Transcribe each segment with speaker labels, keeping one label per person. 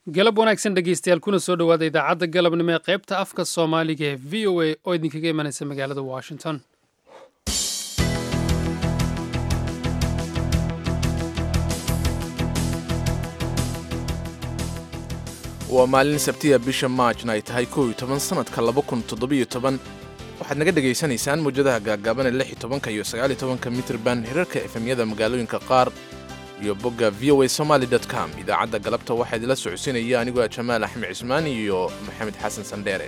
Speaker 1: galab wanaagsan dhegeystayaal kuna soo dhowaada idaacadda galabnimo ee qaybta afka soomaaliga ee v o a oo idinkaga imanaysa magaalada washington
Speaker 2: waa maalin sabtiya bisha maajna ay tahay kow iyo toban sanadka laba kun toddobiyo toban waxaad naga dhegaysanaysaan mawjadaha gaagaaban ee lix iyo tobanka iyo sagaal iyo tobanka mitrban hirarka efemyada magaalooyinka qaar iyo bogga v o a somaly com idaacadda galabta waxaa idinla socodsiinaya anigoo ah jamaal axmed cismaan iyo maxamed xasan sandheere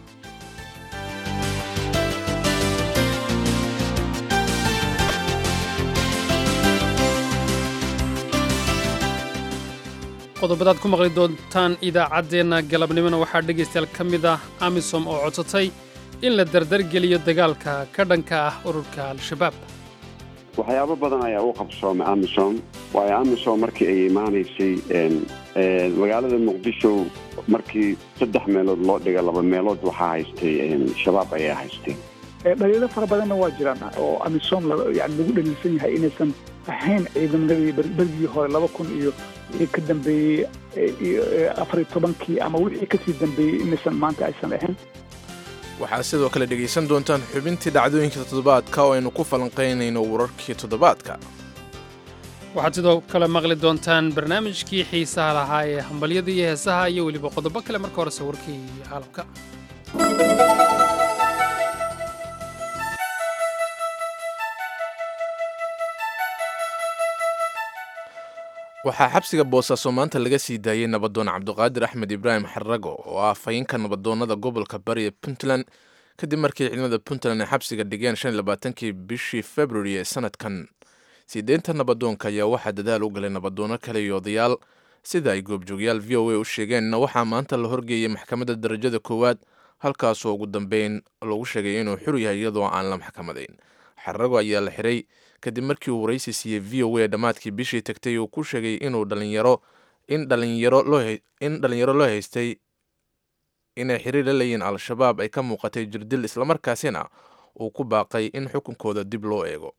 Speaker 1: qodobadaad ku maqli doontaan idaacaddeenna galabnimona waxaa dhegaystayaal ka mid ah amisom oo codsatay in la dardargeliyo dagaalka ka dhanka ah ururka al-shabaab
Speaker 3: waxyaabo badan ayaa u qabsoomay amisom waayo amisom markii ay imaanaysay magaalada muqdisho markii saddex meelood loo dhiga laba meelood waxaa haystay shabaab ayaa haystay
Speaker 4: dhaliilo fara badanna waa jiraan oo amisom yani lagu dhaliilsan yahay inaysan ahayn ciidamadii bergii hore laba kun iyo ka dambeeyey afariyo tobankii ama wixii kasii dambeeyey inaysan maanta aysan ahayn
Speaker 2: waxaad sidoo kale dhegaysan doontaan xubintii dhacdooyinka toddobaadka oo aynu ku falanqaynayno wararkii toddobaadka
Speaker 1: waxaad sidoo kale maqli doontaan barnaamijkii xiisaha lahaa ee hambalyada iyo heesaha iyo weliba qodobo kale marka horese warkii caalamka
Speaker 2: waxaa xabsiga boosaaso maanta laga sii daayey nabadoon cabduqaadir axmed ibraahim xarago oo ah fayinka nabadoonnada gobolka bari ee puntland kadib markii ciidamada puntland ay xabsiga dhigeen shan iyo labaatankii bishii februari ee sanadkan siideynta nabadoonka ayaa waxaa dadaal u galay nabadoono kale iyo odayaal sida ay goobjoogyaal v o a u sheegeenna waxaa maanta la horgeeyey maxkamadda darajada koowaad halkaasoo ugu dambeyn lagu sheegay inuu xur yahay iyadoo aan la maxkamadayn xarago ayaa la xiray kadib markii uu waraysi siiyey v o a dhammaadkii bishii tagtay uu ku sheegay inuu dhalinyaro in dhalinyaro looin dhalinyaro loo haystay inay xiriir la leeyihiin al-shabaab ay ka muuqatay jirdil islamarkaasina uu ku baaqay in xukunkooda dib loo eego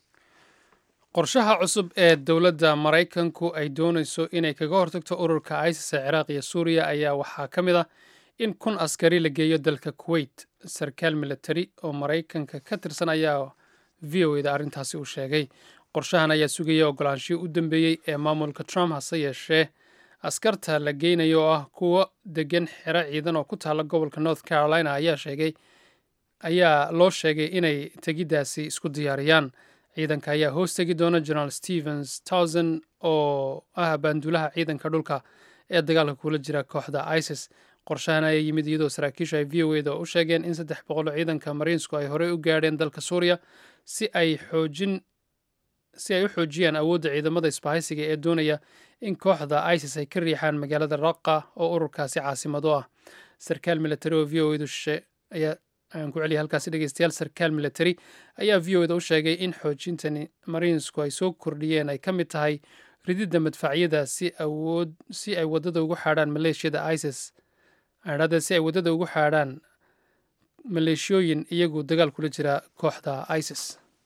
Speaker 1: qorshaha cusub ee dowladda maraykanku ay doonayso inay kaga hortagto ururka isis ee ciraaq iyo suuriya ayaa waxaa ka mid ah in kun askari la geeyo dalka kuwait sarkaal militari oo maraykanka ka tirsan ayaa v o eda arrintaasi uu sheegay qorshahan ayaa sugaya ogolaanshihii u dambeeyey ee maamulka trump hase yeeshee askarta la geynayo oo ah kuwo degan xero ciidan oo ku taalla gobolka north carolina ayaa sheegay ayaa loo sheegay inay tegiddaasi isku diyaariyaan ciidanka ayaa hoos tegi doona generaal stevens towson oo ah baandulaha ciidanka dhulka ee dagaalka kula jira kooxda isis qorshahan ayaa yimid iyadoo saraakiishu ay v o eda u sheegeen in saddex boqoloo ciidanka mariinsku ay horey u gaadheen dalka suuriya si ay xoojin si ay u xoojiyaan awoodda ciidamada isbahaysiga ee doonaya in kooxda isis ay ka riixaan magaalada raqa oo ururkaasi caasimado ah sarkaal militari oo v o edu ayaa aan ku celiya halkaasi dhegeystayaal sarkaal militari ayaa v o eda u sheegay in xoojintani mariinsku ay soo kordhiyeen ay ka mid tahay rididda madfacyada si awood si ay waddada ugu xaadhaan maleeshiyada isis adhada si ay waddada ugu xaadhaan maleeshiyooyin iyagu dagaal kula jira kooxda isis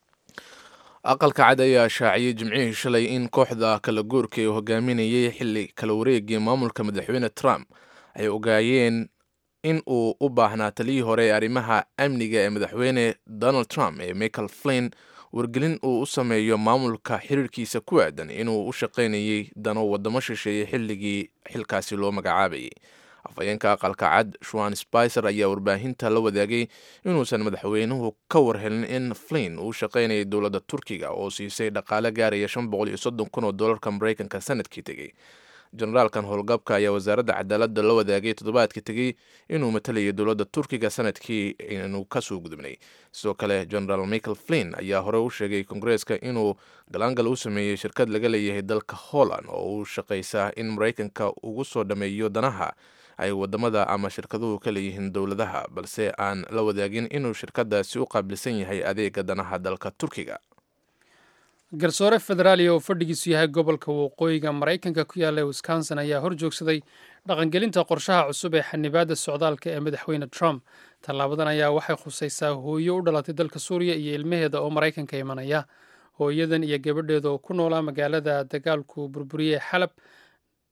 Speaker 2: aqalka cad ayaa shaaciyey jimcihii shalay in kooxda kala guurka ee hogaaminayay xilli kala wareegii maamulka madaxweyne trump ay ogaayeen in uu u baahnaa taliyii hore ee arrimaha amniga ee madaxweyne donald trump ee michael flin wargelin uu u sameeyo maamulka xiriirkiisa ku aadan inuu u shaqaynayay dano waddamo shisheeye xilligii xilkaasi loo magacaabayay afhayeenka aqalka cad shuan spicer ayaa warbaahinta la wadaagay inuusan madaxweynuhu ka warhelin in flin uu shaqaynayay dowladda turkiga oo siisay dhaqaale gaaraya shan boqol iyo soddon kun oo dollarka maraykanka sanadkii tegey generaalkan howlgabka ayaa wasaaradda cadaaladda la wadaagay toddobaadkii tegey inuu matalayay dowladda turkiga sanadkii inuu kasoo gudubnay sidoo kale generaal michael flin ayaa hore u sheegay kongareeska inuu galaangal u sameeyey shirkad laga leeyahay dalka holland oo u shaqaysa in maraykanka ugu soo dhammeeyo danaha ay wadamada ama shirkaduhu ka leeyihiin dowladaha balse aan la wadaagin inuu shirkadaasi u qaabilsan yahay adeega danaha dalka turkiga
Speaker 1: garsoore federaaliya oo fadhigiisu yahay gobolka waqooyiga maraykanka ku yaalla wisconsin ayaa hor joogsaday dhaqangelinta qorshaha cusub ee xanibaadda socdaalka ee madaxweyne trump tallaabadan ayaa waxay khusaysaa hooyo u dhalatay dalka suuriya iyo ilmaheeda oo maraykanka imanaya hooyadan iyo gabadheeda oo ku noolaa magaalada dagaalku burburiyey xalab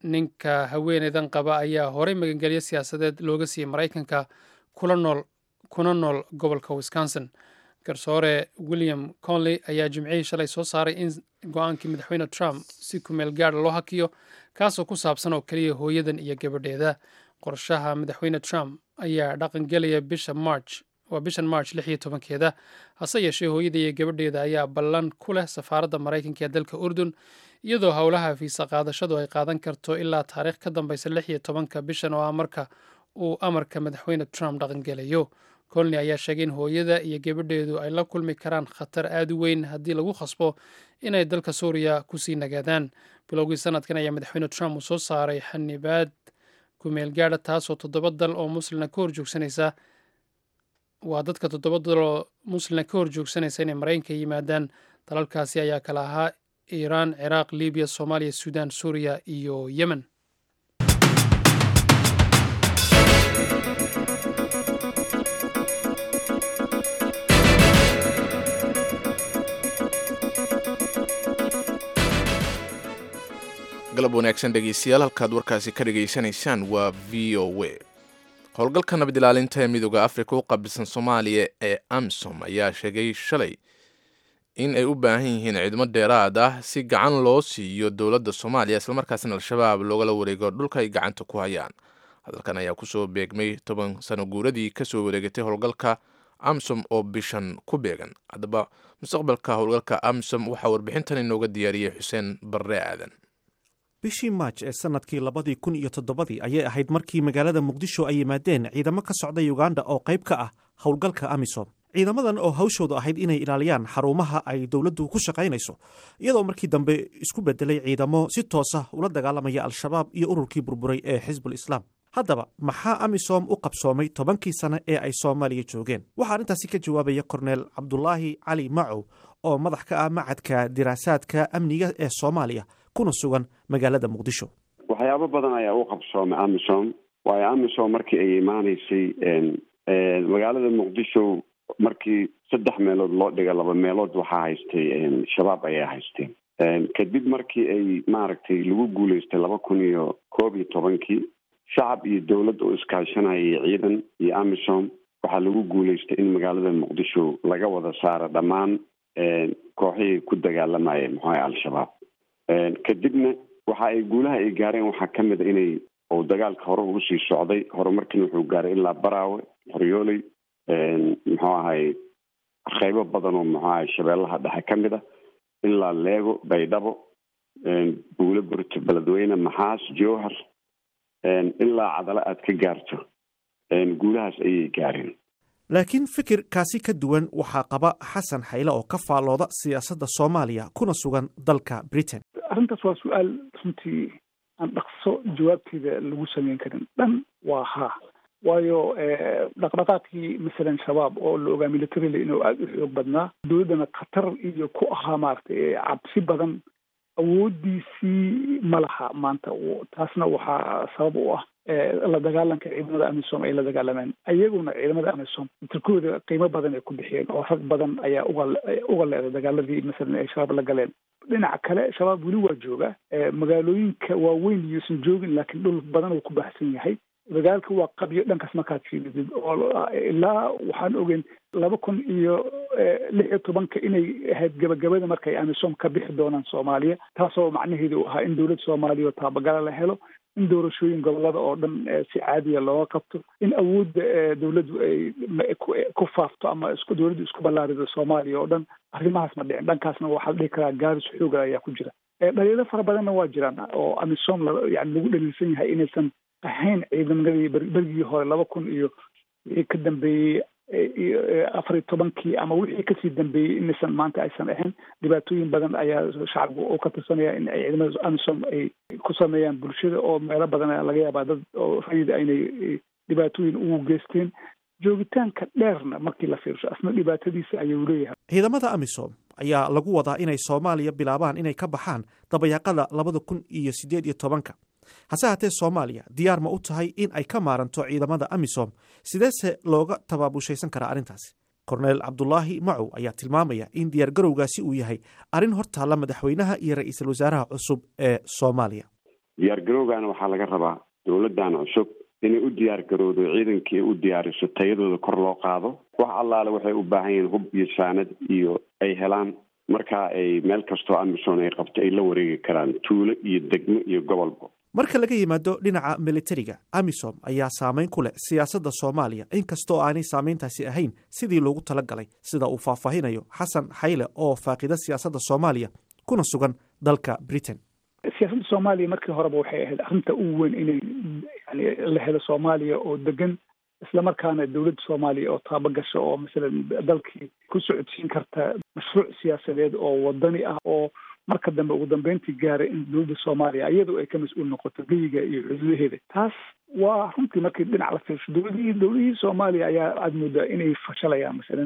Speaker 1: ninka haweeneydan qaba ayaa horey magangelyo siyaasadeed looga siiyey maraykanka kuna nool gobolka wisconsin garsoore william conley ayaa jimcihii shalay soo saaray in go-aankii madaxweyne trump si kumeel gaara loo hakiyo kaasoo ku saabsan oo keliya hooyadan iyo gabadheeda qorshaha madaxweyne trump ayaa dhaqangelaya bisha march waa bishan march lix iyo tobankeeda hase yeeshee hooyada iyo gabadheeda ayaa ballan ku leh safaaradda maraykanka ee dalka urdun iyadoo howlaha fiisa qaadashadu ay qaadan karto ilaa taariikh ka dambeysa lix iyo tobanka bishan oo ah marka uu amarka madaxweyne trump dhaqangelayo colney ayaa sheegay in hooyada iyo gabadheedu ay la kulmi karaan khatar aada u weyn haddii lagu khasbo inay dalka suuriya kusii nagaadaan bilowgii sanadkan ayaa madaxweyne trump uu soo saaray xanibaad kumeel gaadha taasoo toddoba dal oo muslina ka horjoogsanaysa waa dadka toddoba dal oo muslina ka horjoogsanaysa inay maraykanka yimaadaan dalalkaasi ayaa kala ahaa iiraan ciraaq libiya soomaaliya suudaan suuriya iyo yemen
Speaker 2: galab wanaagsan dhegeystayaal halkaad warkaasi ka dhegaysanaysaan waa v o w howlgalka nabad ilaalinta ee midooda afrika u qabisan soomaaliya ee amsom ayaa sheegay shalay in ay u baahan yihiin ciidamo dheeraad ah si gacan loo siiyo dowladda soomaaliya islamarkaasna al-shabaab loogala wareego dhulka ay gacanta ku hayaan hadalkan ayaa kusoo beegmay toban sano guuradii kasoo wareegatay howlgalka amsom oo bishan ku beegan haddaba mustaqbalka howlgalka amsom waxaa warbixintan inooga diyaariyey xuseen barre aadan
Speaker 5: bishii maaj ee sanadkii labadii kun iyo toddobadii ayay ahayd markii magaalada muqdisho ay yimaadeen ciidamo ka socda yuganda oo qayb ka ah howlgalka amisom ciidamadan oo hawshoodu ahayd inay ilaaliyaan xarumaha ay dowladdu ku shaqaynayso iyadoo markii dambe isku bedelay ciidamo si toosa ula dagaalamaya al-shabaab iyo ururkii burburay ee xisbul islaam haddaba maxaa amisom u qabsoomay tobankii sane ee ay soomaaliya joogeen waxaa arrintaasi ka jawaabaya korneel cabdulaahi cali macow oo madax ka ah macadka diraasaadka amniga ee soomaaliya kuna sugan magaalada muqdisho
Speaker 3: waxyaabo badan ayaa u qabsoomay amisom waayo amisom markii ay imaaneysay magaalada muqdisho markii saddex meelood loo dhiga laba meelood waxaa haystay shabaab ayaa haysteen kadib markii ay maaragtay lagu guuleystay laba kun iyo koob iyo tobankii shacab iyo dowlad oo iskaashanayay ciidan iyo amisom waxaa lagu guuleystay in magaalada muqdisho laga wada saaro dhammaan kooxihii ku dagaalamayay muxuaha al-shabaab kadibna waxa ay guulaha ay gaareen waxaa ka mid a inay oo dagaalka hore ugu sii socday horumarkiina wuxuu gaaray ilaa baraawe qoryooley muxuu ahay qeybo badan oo muxuu ahay shabeellaha dhexe ka mid a ilaa leego baydhabo buulo burto beledweyne maxaas jowhar ilaa cadalo aad ka gaarto guulahaas ayay gaareen
Speaker 5: laakiin fikirkaasi ka duwan waxaa qaba xasan xayle oo ka faallooda siyaasadda soomaaliya kuna sugan dalka britain
Speaker 4: arrintaas waa su-aal runtii aan dhaqso jawaabteeda lagu sameyn karin dhan waa haa waayo dhaqdhaqaaqii masalan shabaab oo la ogaa militarily inuu aada u xoog badnaa dowladdana khatar iyo ku ahaa maaragtay cabsi badan awoodiisii ma laha maanta taasna waxaa sabab u ah la dagaalanka ciidamada amisom ay la dagaalameen iyaguna ciidamada amisom tirkooda qiimo badan ay ku bixiyeen oo rag badan ayaa uga uga leeda dagaaladii masalan ay shabaab la galeen dhinaca kale shabaab weli waa jooga magaalooyinka waaweyn iyuusan joogin laakiin dhul badan uu ku baxsan yahay dagaalka waa qabyo dhankaas markaad fiiridid oo ilaa waxaan ogeyn laba kun iyo lix iyo tobanka inay ahayd gabagabada markay amisom ka bixi doonaan soomaaliya taasoo macnaheedu u ahaa in dowladda soomaaliya oo taabagala la helo in doorashooyin gobolada oo dhan si caadiya looga qabto in awoodda dowladdu ay ku faafto ama isku dowladdu isku ballaarido soomaaliya oo dhan arrimahaas ma dhicin dhankaasna waxaa dhihi karaa gaaris xooga ayaa ku jira dhaliilo fara badanna waa jiraan oo amisom yani lagu dhaliilsan yahay inaysan ahayn ciidamadii berigii hore laba kun iyo wixii ka dambeeyey afar iyo tobankii ama wixii kasii dambeeyey inaysan maanta aysan ahayn dhibaatooyin badan ayaa shacabku oo ka tirsanaya in ay ciidamada amisom ay ku sameeyaan bulshada oo meelo badan laga yaabaa dad oo rayida aynay dhibaatooyin ugu geysteen joogitaanka dheerna markii la fiirsho asna dhibaatadiisa ayuu leeyahay
Speaker 5: ciidamada amisom ayaa lagu wadaa inay soomaaliya bilaabaan inay ka baxaan dabayaaqada labada kun iyo siddeed iyo tobanka hase haatee soomaaliya diyaar ma u tahay in ay ka maaranto ciidamada amisom sideese looga tabaabushaysan karaa arrintaasi korneel cabdulaahi macow ayaa tilmaamaya in diyaargarowgaasi uu yahay arrin hortaalla madaxweynaha iyo ra-iisul wasaaraha cusub ee soomaaliya
Speaker 3: diyaargarowgana waxaa laga rabaa dowladdan cusub inay u diyaargarowdo ciidankii u diyaariso tayadooda kor loo qaado wax allaale waxay u baahan yihiin hub iyo saanad iyo ay helaan markaa ay meel kastoo amisom ay qabto ay la wareegi karaan tuulo iyo degmo iyo gobolba
Speaker 5: marka laga yimaado dhinaca militariga amisom ayaa saameyn ku leh siyaasadda soomaaliya inkastoo aanay saameyntaasi ahayn sidii loogu talagalay sida uu faahfaahinayo xasan xayle oo faaqida siyaasadda soomaaliya kuna sugan dalka britain
Speaker 4: siyaasadda soomaaliya markii horeba waxay ahayd arrinta ugu weyn inay yani la helo soomaaliya oo degan islamarkaana dowladda soomaaliya oo taabo gasho oo masalan dalkii ku socodsiin karta mashruuc siyaasadeed oo wadani ah oo marka dambe ugu dambeyntii gaaray in dowladda soomaaliya iyadu ay ka mas-uul noqoto geyiga iyo xuduudaheeda taas waa runtii markii dhinac la fiirsho dowladihii dowladihii soomaaliya ayaa aada moodaa inay fashalayaan masalan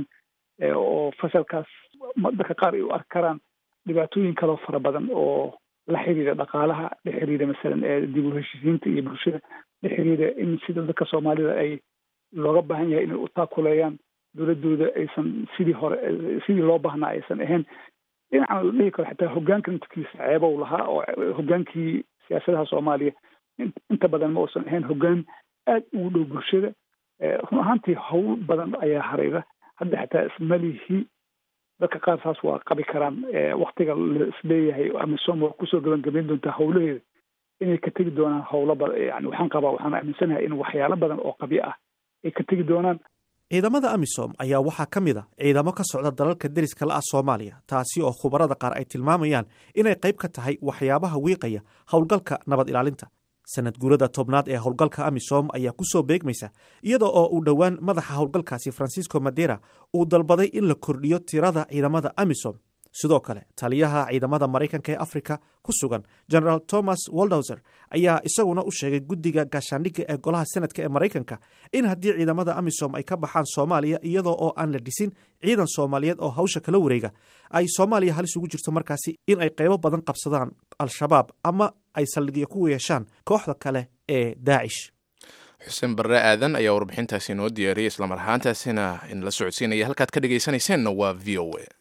Speaker 4: oo fasalkaas dadka qaar ay u arki karaan dhibaatooyin kaloo fara badan oo la xiriira dhaqaalaha la xiriira masalan dib u heshiisiinta iyo bulshada la xiriira in sida dadka soomaalida ay looga baahan yahay inay u taakuleeyaan dowladooda aysan sidii hore sidii loo baahnaa aysan ahayn dhinacan la dhihi karo xataa hogaanka intakiisa ceebow lahaa oo hogaankii siyaasadaha soomaaliya inta badan ma uusan ahayn hogaan aad ugu dhow bulshada run ahaantii howl badan ayaa harayda hadda xataa ismalihi dadka qaar saas waa qabi karaan waktiga la isleeyahay amisom waa kusoo gabagabayn doontaa howlaheeda inay ka tegi doonaan howlo badan yani waxaan qabaa waxaan aaminsanahay in waxyaalo badan oo qabyo ah ay ka tegi doonaan
Speaker 5: ciidamada amisom ayaa waxaa ka mid a ciidamo ka socda dalalka deriska la ah soomaaliya taasi oo khubarada qaar ay tilmaamayaan inay qayb ka tahay waxyaabaha wiiqaya howlgalka nabad ilaalinta sanad guurada tobnaad ee howlgalka amisom ayaa ku soo beegmaysa iyada oo uu dhowaan madaxa howlgalkaasi francisco madera uu dalbaday in la kordhiyo tirada ciidamada amisom sidoo kale taliyaha ciidamada maraykanka ee afrika ku sugan generaal thomas waldowser ayaa isaguna u sheegay guddiga gaashaandhigga ee golaha senadka ee maraykanka in haddii ciidamada amisom ay ka baxaan soomaaliya iyadoo oo aan la dhisin ciidan soomaaliyeed oo hawsha kala wareega ay soomaaliya halis ugu jirto markaasi in ay qaybo badan qabsadaan al-shabaab ama ay saldhigyo ku yeeshaan kooxda kale ee daacish
Speaker 2: xuseen barre aadan ayaa warbixintaasi inoo diyaariyey islamar ahaantaasina in la socodsiinaya halkaad ka dhegaysanayseena waa v o a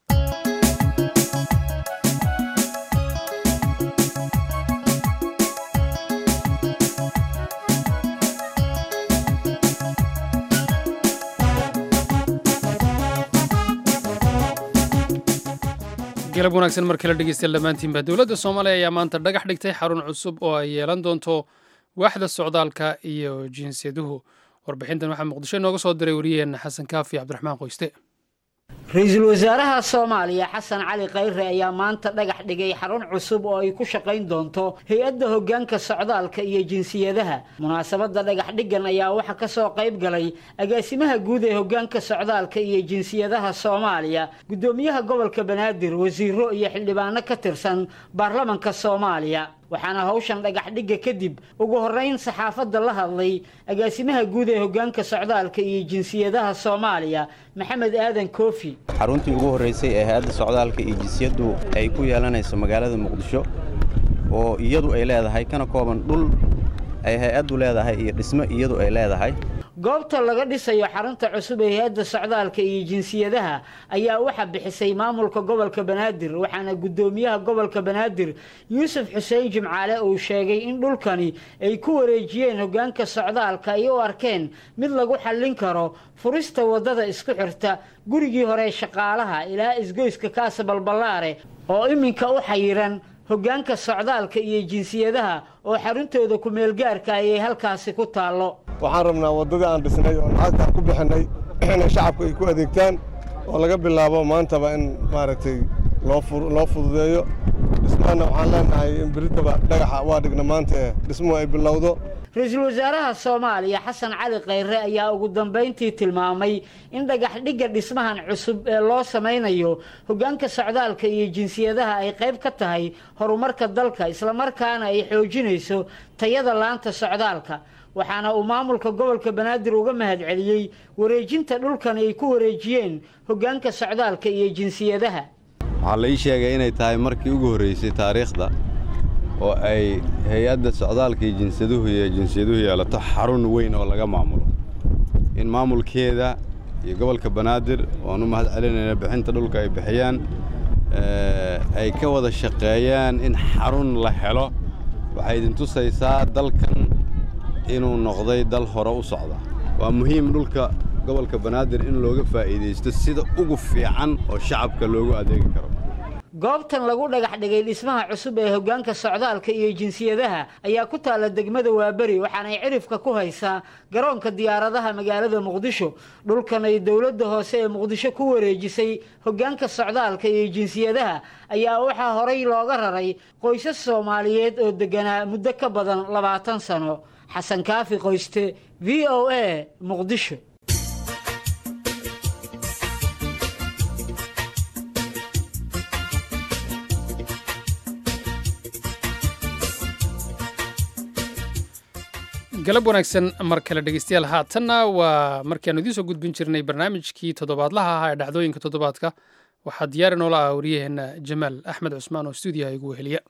Speaker 1: galab wanaagsan mar kale dhegeystayaal dhammaantiinba dowladda soomaaliya ayaa maanta dhagax dhigtay xarun cusub oo ay yeelan doonto waaxda socdaalka iyo jinsiyaduhu warbixintan waxaa muqdisho inooga soo diray wariyaheenna xasan kaafi cabdiraxmaan qoyste
Speaker 6: ra-iisul wasaaraha soomaaliya xasan cali khayre ayaa maanta dhagax dhigay xarun cusub oo ay ku shaqayn doonto hay-adda hoggaanka socdaalka iyo jinsiyadaha munaasabadda dhagax dhiggan ayaa waxaa ka soo qayb galay agaasimaha guud ee hoggaanka socdaalka iyo jinsiyadaha soomaaliya guddoomiyaha gobolka banaadir wasiiro iyo xildhibaano ka tirsan baarlamanka soomaaliya waxaana hawshan dhagax dhigga kadib ugu horrayn saxaafadda la hadlay agaasimaha guud ee hoggaanka socdaalka iyo jinsiyadaha soomaaliya maxamed aadan koofi
Speaker 7: xaruntii ugu horraysay ee hay-adda socdaalka iyo jinsiyaddu ay ku yeelanayso magaalada muqdisho oo iyadu ay leedahay kana kooban dhul ay hay-addu leedahay iyo dhismo iyadu ay leedahay
Speaker 6: goobta laga dhisayo xarunta cusub ee hay-adda socdaalka iyo jinsiyadaha ayaa waxaa bixisay maamulka gobolka banaadir waxaana guddoomiyaha gobolka banaadir yuusuf xuseen jimcaale uu sheegay in dhulkani ay ku wareejiyeen hoggaanka socdaalka ay u arkeen mid lagu xallin karo furista waddada isku xirta gurigii hore shaqaalaha ilaa isgoyska kaasa balballaare oo iminka u xayiran hoggaanka socdaalka iyo jinsiyadaha oo xaruntooda ku-meelgaarka ayay halkaasi ku taallo
Speaker 8: waxaan rabnaa waddadii aan dhisnay oo lacagtaan ku bixinnay inay shacabku ay ku adeegtaan oo laga bilaabo maantaba in maaragtay loo fududeeyo dhismahana waxaan leenahay in beriddaba dhagaxa waa dhigna maanta ee dhismuhu ay bilowdo
Speaker 6: ra-iisul wasaaraha soomaaliya xasan cali khayre ayaa ugu dambayntii tilmaamay in dhagax dhigga dhismahan cusub ee loo samaynayo hoggaanka socdaalka iyo jinsiyadaha ay qayb ka tahay horumarka dalka islamarkaana ay xoojinayso tayada laanta socdaalka waxaana uu maamulka gobolka banaadir uga mahadceliyey wareejinta dhulkan ay ku wareejiyeen hoggaanka socdaalka iyo jinsiyadaha
Speaker 9: waxaa la ii sheegay inay tahay markii ugu horraysay taariikhda oo ay hay-adda socdaalka iyo jinsiyaduhu iyo jinsiyaduhu yeelato xarun weyn oo laga maamulo in maamulkeeda iyo gobolka banaadir oan u mahad celinayna bixinta dhulka ay bixiyaan ay ka wada shaqeeyaan in xarun la helo waxay idin tusaysaa dalkan inuu noqday dal hore u socda waa muhiim dhulka gobolka banaadir in looga faa'iidaysto sida ugu fiican oo shacabka loogu adeegi karo
Speaker 6: goobtan lagu dhagax dhigay dhismaha cusub ee hoggaanka socdaalka iyo jinsiyadaha ayaa ku taalla degmada waaberi waxaanay cirifka ku haysaa garoonka diyaaradaha magaalada muqdisho dhulkan ay dowladda hoose ee muqdisho ku wareejisay hoggaanka socdaalka iyo jinsiyadaha ayaa waxaa horay looga raray qoysas soomaaliyeed oo degganaa muddo ka badan labaatan sano xasan kaafi qoyste v o a muqdisho
Speaker 1: galab wanaagsan mar kale dhegeystayaal haatanna waa markiaanu idiin soo gudbin jirnay barnaamijkii toddobaadlaha ahaa ee dhacdooyinka toddobaadka waxaa diyaari noola ah wariyaheenna jamaal axmed cusmaan oo stuudiyaha igu weheliya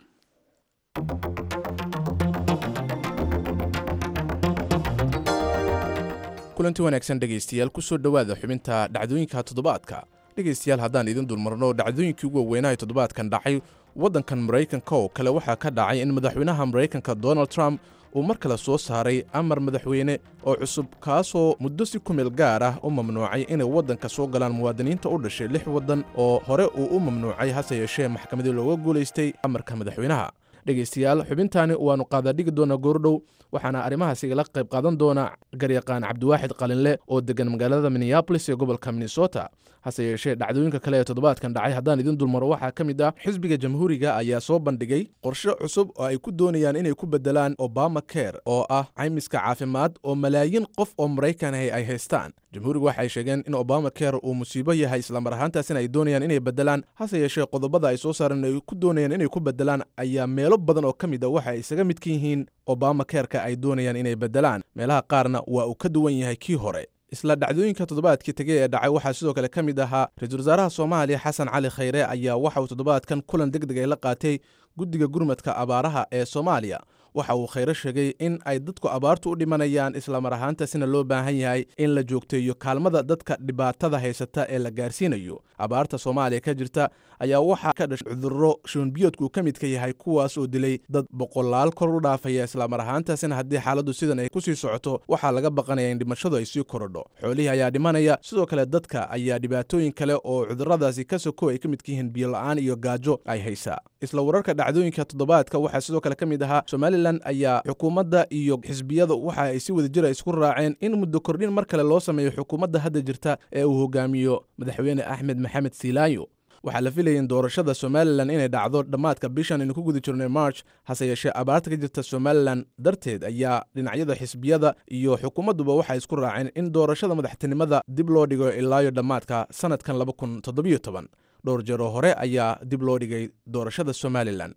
Speaker 2: kulanti wanaagsan dhegaystayaal ku soo dhowaada xubinta dhacdooyinka toddobaadka dhegaystayaal haddaan idin dulmarno dhacdooyinkii ugu waweynaha toddobaadkan dhacay waddankan maraykanka oo kale waxaa ka dhacay in madaxweynaha maraykanka donald trump uu mar kale soo saaray amar madaxweyne oo cusub kaasoo muddo si ku meel gaar ah u mamnuucay inay waddanka soo galaan muwaadiniinta u dhashay lix waddan oo hore uu u mamnuucay hase yeeshee maxkamadii looga guulaystay amarka madaxweynaha dhegaystayaal xubintaani waannu qaadaadhigi doonaa goordhow waxaana arrimahaas igala qayb qaadan doona garyaqaan cabdiwaaxid qalinle oo deggan magaalada minneabolis ee gobolka minnesota hase yeeshee dhacdooyinka kale ee toddobaadkan dhacay haddaan idin dulmaro waxaa ka mid ah xisbiga jamhuuriga ayaa soo bandhigay qorshe cusub oo ay ku doonayaan inay ku beddelaan obama care oo ah caymiska caafimaad oo malaayiin qof oo maraykan ahi ay haystaan jamhuurigu waxay sheegeen in obama care uu musiibo yahay islamar ahaantaasina ay doonayaan inay beddelaan hase yeeshee qodobada ay soo saareen ay ku doonayaan inay ku beddelaan ayaa meelo badan oo ka mid a waxa ay isaga mid ka yihiin obama careka ay doonayaan inay beddelaan meelaha qaarna waa uu ka duwan yahay kii hore isla dhacdooyinka toddobaadkii tegey ee dhacay waxaa sidoo kale ka mid ahaa ra-iisul wasaaraha soomaaliya xasan cali khayre ayaa waxa uu toddobaadkan kulan deg deg ay la qaatay guddiga gurmadka abaaraha ee soomaaliya waxa uu khayre sheegay in ay dadku abaartu u dhimanayaan islamar ahaantaasina loo baahan yahay in la joogteeyo kaalmada dadka dhibaatada haysata ee la gaarsiinayo abaarta soomaaliya ka jirta ayaa waxaa ka dhashay cudurro shuunbiyoodku ka midka yahay kuwaas oo dilay dad boqolaal kor u dhaafaya islamar ahaantaasina haddii xaaladdu sidan ay ku sii socoto waxaa laga baqanaya in dhimashadu ay sii korodho xoolihii ayaa dhimanaya sidoo kale dadka ayaa dhibaatooyin kale oo cudurradaasi ka soko ay ka midka yihiin biyola-aan iyo gaajo ay haysaa isla wararka dhacdooyinka toddobaadka waxaa sidoo kale ka mid ahaa somalilan ayaa xukuumadda iyo xisbiyada waxa ay si wada jira isku raaceen in muddo kordhin mar kale loo sameeyo xukuumadda hadda jirta ee uu hogaamiyo madaxweyne axmed maxamed siilaayo waxaa la filayay in doorashada somalilan inay dhacdo dhammaadka bishan aynu ku guda jirnay march hase yeeshee abaarta ka jirta somalilan darteed ayaa dhinacyada xisbiyada iyo xukuumadduba waxay isku raaceen in doorashada madaxtinimada dib loo dhigo ilaayo dhammaadka sannadkan dhowr jeeroo hore ayaa dib loo dhigay doorashada somalilan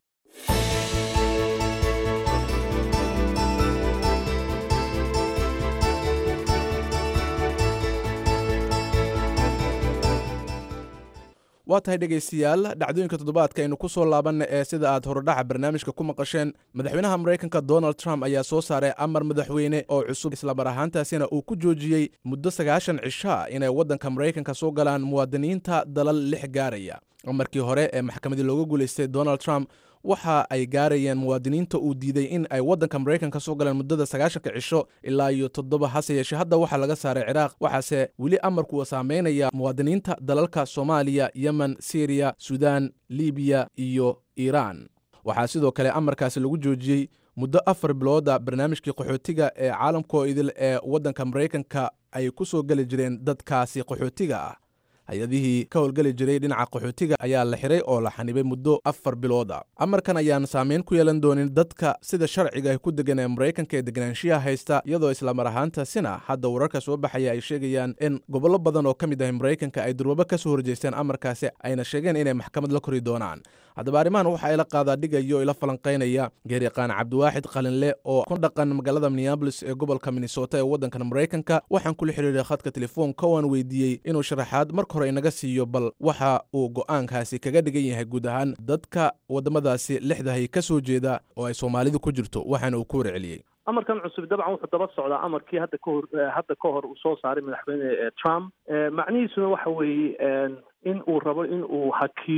Speaker 2: waa tahay dhegaystayaal dhacdooyinka toddobaadka aynu ku soo laabanna ee sida aad horodhaca barnaamijka ku maqasheen madaxweynaha maraykanka donald trump ayaa soo saaray amar madaxweyne oo cusub islamar ahaantaasina uu ku joojiyey muddo sagaashan cishaa inay waddanka maraykanka soo galaan muwaadiniinta dalal lix gaaraya amarkii hore ee maxkamadii looga guulaystay donald trump waxa ay gaarayeen muwaadiniinta uu diiday in ay waddanka maraykanka soo galeen muddada sagaashanka cisho ilaa iyo toddoba hase yeeshee hadda waxaa laga saaray ciraaq waxaase weli amarku uu saameynaya muwaadiniinta dalalka soomaaliya yemen siriya suudaan libiya iyo iiraan waxaa sidoo kale amarkaasi lagu joojiyey muddo afar bilooda barnaamijkii qaxootiga ee caalamkoo idil ee waddanka maraykanka ay ku soo geli jireen dadkaasi qaxootiga ah hay-adihii ka howlgeli jiray dhinaca qaxootiga ayaa la xiray oo la xanibay muddo afar bilooda amarkan ayaan saameyn ku yeelan doonin dadka sida sharciga ay ku degan ee maraykanka ee deganaanshiyaha haysta iyadoo islamar ahaantaasina hadda wararka soo baxaya ay sheegayaan in gobollo badan oo ka mid ah maraykanka ay durwabo ka soo horjeesteen amarkaasi ayna sheegeen inay maxkamad la kori doonaan haddaba arrimahan waxa ay la qaadaa dhigayo ila falanqaynaya geeriqaan cabdiwaaxid qalinle oo ku dhaqan magaalada minneabolis ee gobolka minnesota ee waddankan maraykanka waxaan kula xiriiray khadka telefoonka waan weydiiyey inuu sharaxaad marka hore inaga siiyo bal waxa uu go'aankaasi kaga dhigan yahay guud ahaan dadka waddamadaasi lixdahay ka soo jeeda oo ay soomaalidu ku jirto waxaana uu ku warceliyey
Speaker 10: amarkan cusub dabcan wuxuu daba socdaa amarkii hadda kahor hadda ka hor uu soo saaray madaxweyne trump macnihiisuna waxa weeye in uu rabo in uu hakiyo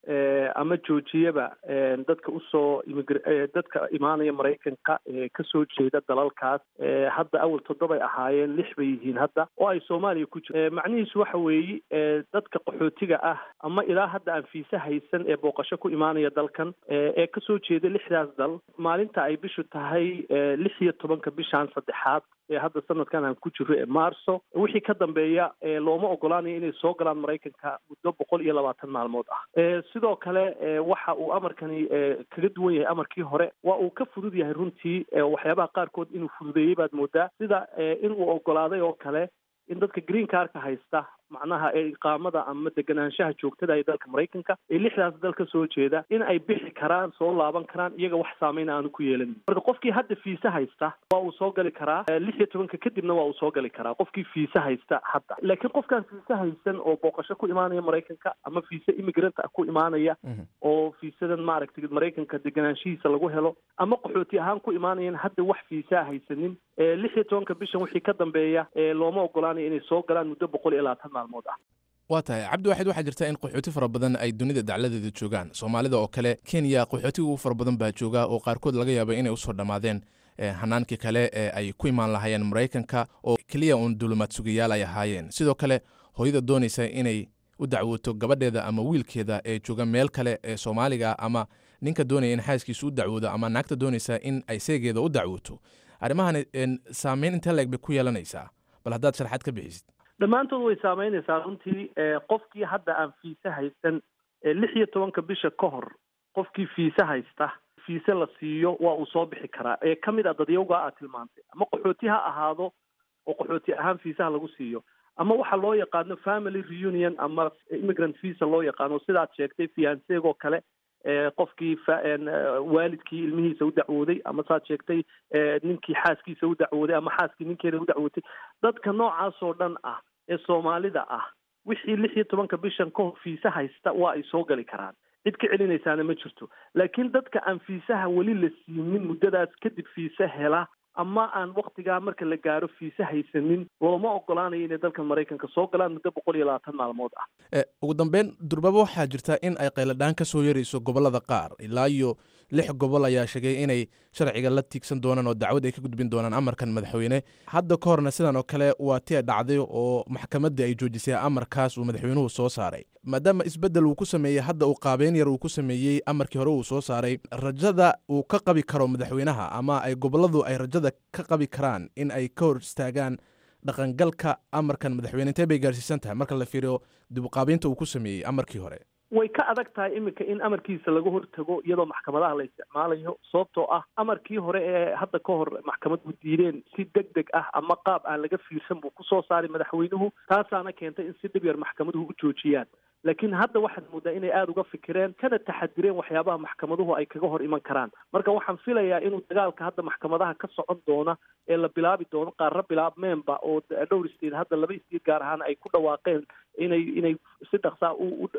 Speaker 10: ama joojiyaba dadka usoo dadka imaanaya maraykanka ee kasoo jeeda dalalkaas hadda awal toddobay ahaayeen lix bay yihiin hadda oo ay soomaaliya ku jiro macnihiisu waxa weeye dadka qaxootiga ah ama ilaa hadda aan fiise haysan ee booqasho ku imaanaya dalkan ee kasoo jeeda lixdaas dal maalinta ay bishu tahay lix iyo tobanka bishan saddexaad ee hadda sanadkan aan ku jiro ee marso wixii ka dambeeya looma ogolaanayo inay soo galaan maraykanka muddo boqol iyo labaatan maalmood ah sidoo kale waxa uu amarkani kaga duwan yahay amarkii hore waa uu ka fudud yahay runtii waxyaabaha qaarkood inuu fududeeyey baad moodaa sida in uu ogolaaday oo kale in dadka green carka haysta macnaha ee iqaamada ama deganaanshaha joogtada ee dalka maraykanka ee lixdaas dal ka soo jeeda in ay bixi karaan soo laaban karaan iyaga wax saameyn aanu ku yeelanin marka qofkii hadda fiise haysta waa uu soo gali karaa lix iyo tobanka kadibna waa uu soo gali karaa qofkii fiise haysta hadda laakiin qofkaan fiise haysan oo booqasho ku imaanaya maraykanka ama fiise immigrant ah ku imaanaya oo fiisadan maaragtay maraykanka deganaanshihiisa lagu helo ama qaxooti ahaan ku imaanayan hadda wax fiisaa haysanin lix iyo tobanka bishan wixii ka dambeeya looma ogolaanayo inay soo galaan muddo boqol iyo labaatan maalmood ah
Speaker 2: waa tahay cabdi waaxid waxaa jirta in qaxooti fara badan ay dunida dacladeeda joogaan soomaalida oo kale kenya qaxootiga ugu fara badan baa jooga oo qaarkood laga yaaba inay usoo dhammaadeen hanaankii kale ee ay ku imaan lahaayeen maraykanka oo keliya uun dulumaad sugayaal ay ahaayeen sidoo kale hooyada doonaysa inay u dacwooto gabadheeda ama wiilkeeda ee jooga meel kale ee soomaaliga ama ninka doonaya in xaaskiisa u dacwoodo ama naagta doonaysa in ay seegeeda u dacwooto arrimahan saameyn intee leeg bay ku yeelanaysaa bal haddaad sharxaad ka bixisid
Speaker 10: dhammaantood way saameynaysaa runtii qofkii hadda aan fiise haysan lix iyo tobanka bisha ka hor qofkii fiise haysta fiise la siiyo waa uu soo bixi karaa ee ka mid a dadyawga aad tilmaantay ama qaxooti ha ahaado oo qaxooti ahaan fiisaha lagu siiyo ama waxa loo yaqaano family reunion ama immigrant visa loo yaqaano sidaad sheegtay fianseegoo kale qofkii waalidkii ilmihiisa u dacwooday ama saad sheegtay ninkii xaaskiisa u dacwooday ama xaaskii ninkeeda u dacwootay dadka noocaas oo dhan ah ee soomaalida ah wixii lix iyo tobanka bishan ka hor fiise haysta waa ay soo gali karaan cid ka celinaysaana ma jirto laakiin dadka aan fiisaha weli la siinin muddadaas kadib fiise hela ama aan waktigaa marka la gaaro fiise haysanin looma ogolaanayo inay dalkan maraykanka soo galaan muddo boqol iyo labaatan maalmood ah
Speaker 2: ugu dambeyn durbaba waxaa jirta in ay qayladhaan ka soo yarayso gobollada qaar ilaa iyo lix gobol ayaa sheegay inay sharciga la tiigsan doonaan oo dacwad ay ka gudbin doonaan amarkan madaxweyne hadda ka horna sidan oo kale waa ti ay dhacday oo maxkamaddii ay joojisay amarkaas uu madaxweynuhu soo saaray maadaama isbeddel uu ku sameeyey hadda uu qaabeyn yar uu ku sameeyey amarkii hore uu soo saaray rajada uu ka qabi karo madaxweynaha ama ay gobolladu ay rajada ka qabi karaan in ay ka hor istaagaan dhaqangalka amarkan madaxweyne intee bay gaarsiisan tahay marka la fiiriyo dib uqaabeynta uu ku sameeyey amarkii hore
Speaker 10: way ka adag tahay iminka in amarkiisa laga hortago iyadoo maxkamadaha la isticmaalayo sababtoo ah amarkii hore ee hadda ka hor maxkamaddu diideen si deg deg ah ama qaab aan laga fiirsan buu kusoo saaray madaxweynuhu taasaana keentay in si dhib yar maxkamaduhu u joojiyaan laakiin hadda waxaad moodaa inay aada uga fikireen kana taxadireen waxyaabaha maxkamaduhu ay kaga hor iman karaan marka waxaan filayaa inuu dagaalka hadda maxkamadaha ka socon doona ee la bilaabi doono qaarra bilaabmeenba oo dhowr state hadda laba state gaar ahaan ay ku dhawaaqeen inay inay si dhaqsaa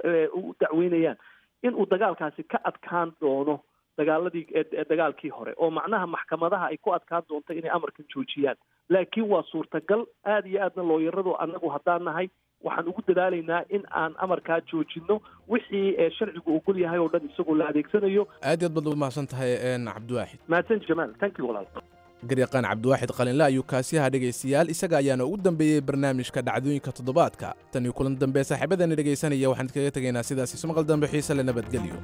Speaker 10: u dacweynayaan in uu dagaalkaasi ka adkaan doono dagaaladii dagaalkii hore oo macnaha maxkamadaha ay ku adkaan doonto inay amarkan joojiyaan laakiin waa suurtagal aada iyo aadna looyaradu annagu haddaan nahay waxaan ugu dadaalaynaa in aan amarkaa joojino wixii sharcigu ogol yahay oo dhan isagoo la adeegsanayo
Speaker 2: aad iyo aad baad u mahadsan tahay cabdiwaaxid
Speaker 10: mahadsan jamaal thank you walaal
Speaker 2: garyaqaan cabdiwaaxid qalinle ayuu kaasiyaha dhegaystayaal isaga ayaana ugu dambeeyey barnaamijka dhacdooyinka toddobaadka tan iyo kulan dambe saaxiibadani dhegaysanaya waxaan idkaga tegaynaa sidaas isu maqal dambe xiise le nabadgelyo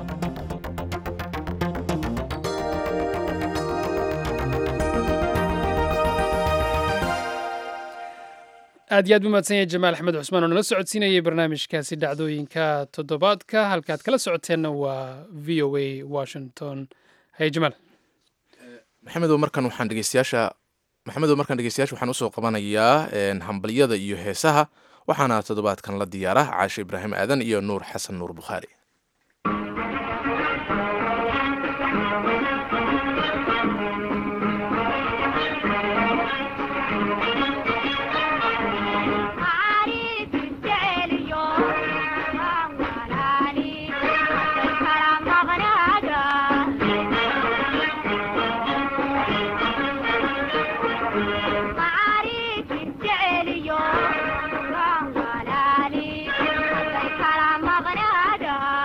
Speaker 1: aad iyo aad u mahadsan yahay jamaal axmed cusmaan oo nala socodsiinayay barnaamijkaasi dhacdooyinka toddobaadka halkaad kala socoteenna waa v o a washington haye jamaal
Speaker 2: maxamedow markan waxaan dhegeystayaasha maxamedow markaan dhegeystayaasha waxaan usoo qabanayaa hambalyada iyo heesaha waxaana toddobaadkan la diyaara caashe ibraahim aadan iyo nuur xasan nuur bukhaari
Speaker 11: Maria,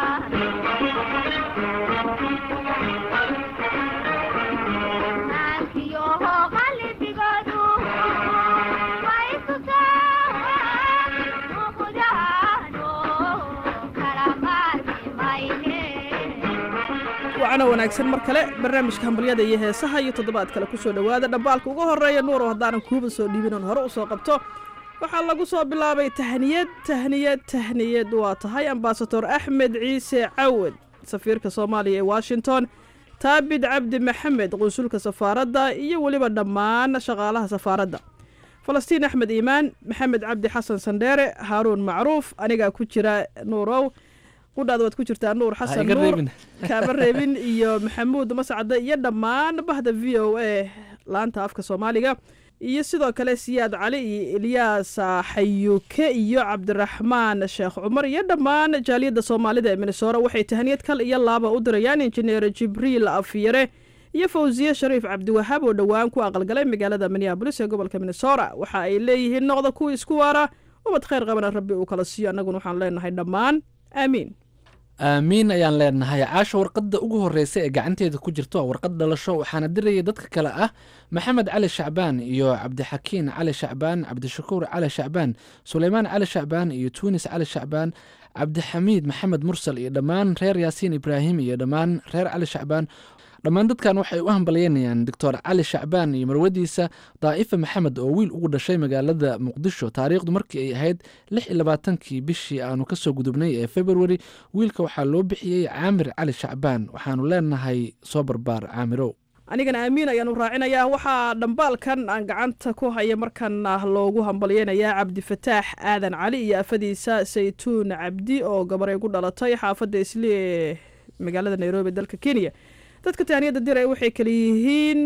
Speaker 11: wacana wanaagsan mar kale barnaamijka hambalyada iyo heesaha iyo toddobaad kale kusoo dhowaada dhambaalka ugu horeeya nuuro haddaanan kuuba soo dhiibin oon hore usoo qabto waxaa lagu soo bilaabay tahniyad tahniyad tahniyad waa tahay ambasador axmed ciise cawad safiirka soomaaliya ee washington taabid cabdi maxamed qunsulka safaaradda iyo weliba dhammaan shaqaalaha safaaradda falastiin axmed iimaan maxamed cabdi xasan sandheere haaruun macruuf anigaa ku jira nuurow qudhaada waad ku jirtaa nuur xasan
Speaker 12: iga
Speaker 11: nuur
Speaker 12: reebin.
Speaker 11: kaama reebin iyo maxamuud mascade iyo dhammaan bahda v o a laanta afka soomaaliga iyo sidoo kale siyaad cali iyo ilyaas xayuuke iyo cabdiraxmaan sheekh cumar iyo dhammaan jaaliyadda soomaalida ee minnesora waxay tahaniyad kal iyo laaba u dirayaan injineer jibriil afyare iyo fawsiye shariif cabdiwahaab oo dhowaan ku aqalgalay magaalada minneabolis ee gobolka minnesota waxa ay leeyihiin noqda kuwa isku waara ubad khayr qabana rabbi uu kala siiyo annaguna waxaan leenahay dhammaan aamiin
Speaker 12: aamiin ayaan leenahay caasha warqadda ugu horreysa ee gacanteeda ku jirto waa warqad dhalasho waxaana diraya dadka kale ah maxamed cali shacbaan iyo cabdixakiin cali shacbaan cabdishakuur cali shacbaan suleymaan cali shacbaan iyo tuunis cali shacbaan cabdixamiid maxamed mursal iyo dhammaan reer yaasiin ibraahim iyo dhammaan reer cali shacbaan dhammaan dadkan waxay u hambalyeynayaan doctor cali shacbaan iyo marwadiisa daa'ifa maxamed oo wiil ugu dhashay magaalada muqdisho taariikhdu markii ay ahayd lix iyo labaatankii bishii aanu kasoo gudubnay ee februari wiilka waxaa loo bixiyey caamir cali shacbaan waxaanu leenahay soo barbaar caamirow
Speaker 11: anigana aamiin ayaanu raacinayaa waxaa dhambaalkan aan gacanta ku haya markan ah loogu hambalyeynayaa cabdifataax aadan cali iyo afadiisa saytuun cabdi oo gabaray ku dhalatay xaafadda isli ee magaalada nairobi dalka kenya dadka taaniyadda diray waxay kala yihiin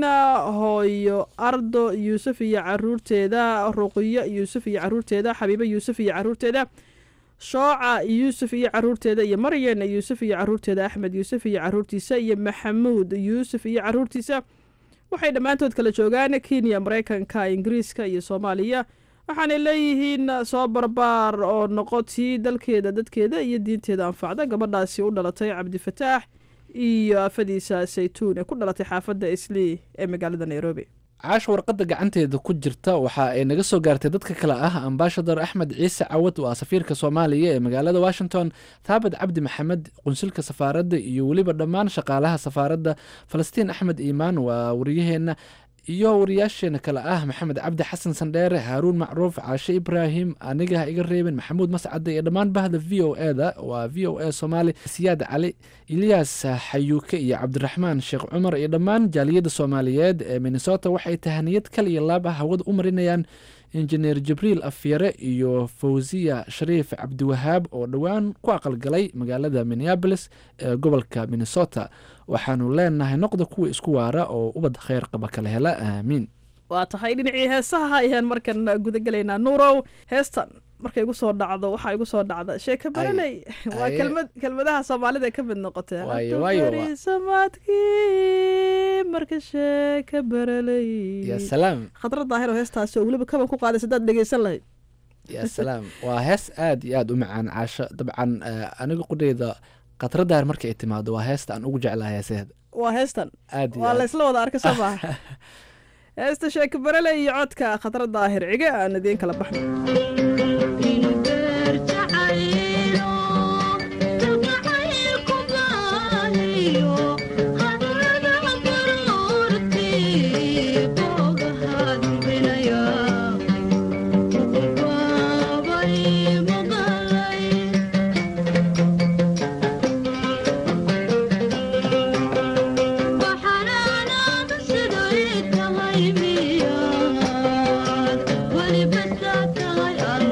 Speaker 11: hooyo ardo yuusuf iyo caruurteeda ruqiyo yuusuf iyo caruurteeda xabiibo yuusuf iyo caruurteeda shooca yuusuf iyo caruurteeda iyo maryan yuusuf iyo caruurteeda axmed yuusuf iyo caruurtiisa iyo maxamuud yuusuf iyo caruurtiisa waxay dhammaantood kala joogaan kenya maraykanka ingiriiska iyo soomaaliya waxaanay leeyihiin soo barbaar oo noqotii dalkeeda dadkeeda iyo diinteeda anfacda gabadhaasi u dhalatay cabdifataax iyo afadiisa saytuun ee ku dhalatay xaafadda islii ee magaalada nairobi
Speaker 12: caasha warqadda gacanteeda ku jirta waxa ay naga soo gaartay dadka kale ah ambaashador axmed ciise cawad waa safiirka soomaaliya ee magaalada washington taabad cabdi maxamed qunsulka safaaradda iyo weliba dhammaan shaqaalaha safaaradda falastiin axmed iimaan waa wariyaheenna iyo wariyaasheena kale ah maxamed cabdi xasan sandheere haaruun macruuf caashe ibraahim aniga ha iga reebin maxamuud mascade iyo dhammaan bahda v o e da waa v o a soomaali siyaad cali ilyaas xayuuke iyo cabdiraxmaan sheekh cumar iyo dhammaan jaaliyadda soomaaliyeed ee minnesota waxay tahaniyad kal iyo laab ah hawada u marinayaan injineer jibriil afyare iyo fawsiya shariif cabdiwahaab oo dhowaan ku aqalgalay magaalada minneabolis ee gobolka minnesota waxaanu leenahay noqda kuwa isku waara oo ubad kheyr qaba kala hela aamiin
Speaker 11: waa tahay dhinacii heesaha ayaan markan gudagelaynaa nuurow heestan markay igu soo dhacdo waxaa igu soo dhacda sheeka baranay waa
Speaker 12: Aye.
Speaker 11: kelmad kelmadaha soomaalida ka mid noqotee
Speaker 12: Waayo, waayo, waa.
Speaker 11: samaadkii marka sheeka baralay
Speaker 12: ya salaam
Speaker 11: khadra daahir oo heestaasi oo weliba kaban ku qaadaysa hadaad dhegeysan lahayd
Speaker 12: ya salaam waa hees aad iyo aad u macaan caasho dabcan eh, aniga qudheyda khatradaar marka ay timaado waa heesta aan ugu jeclahay heeseeda
Speaker 11: waa heestan
Speaker 12: aad iyo
Speaker 11: waa
Speaker 12: aad.
Speaker 11: laysla wada arka soo maaha heesta sheeka barale iyo codka khadra daahir cige aan idiin kala baxno
Speaker 13: Wali basta tahay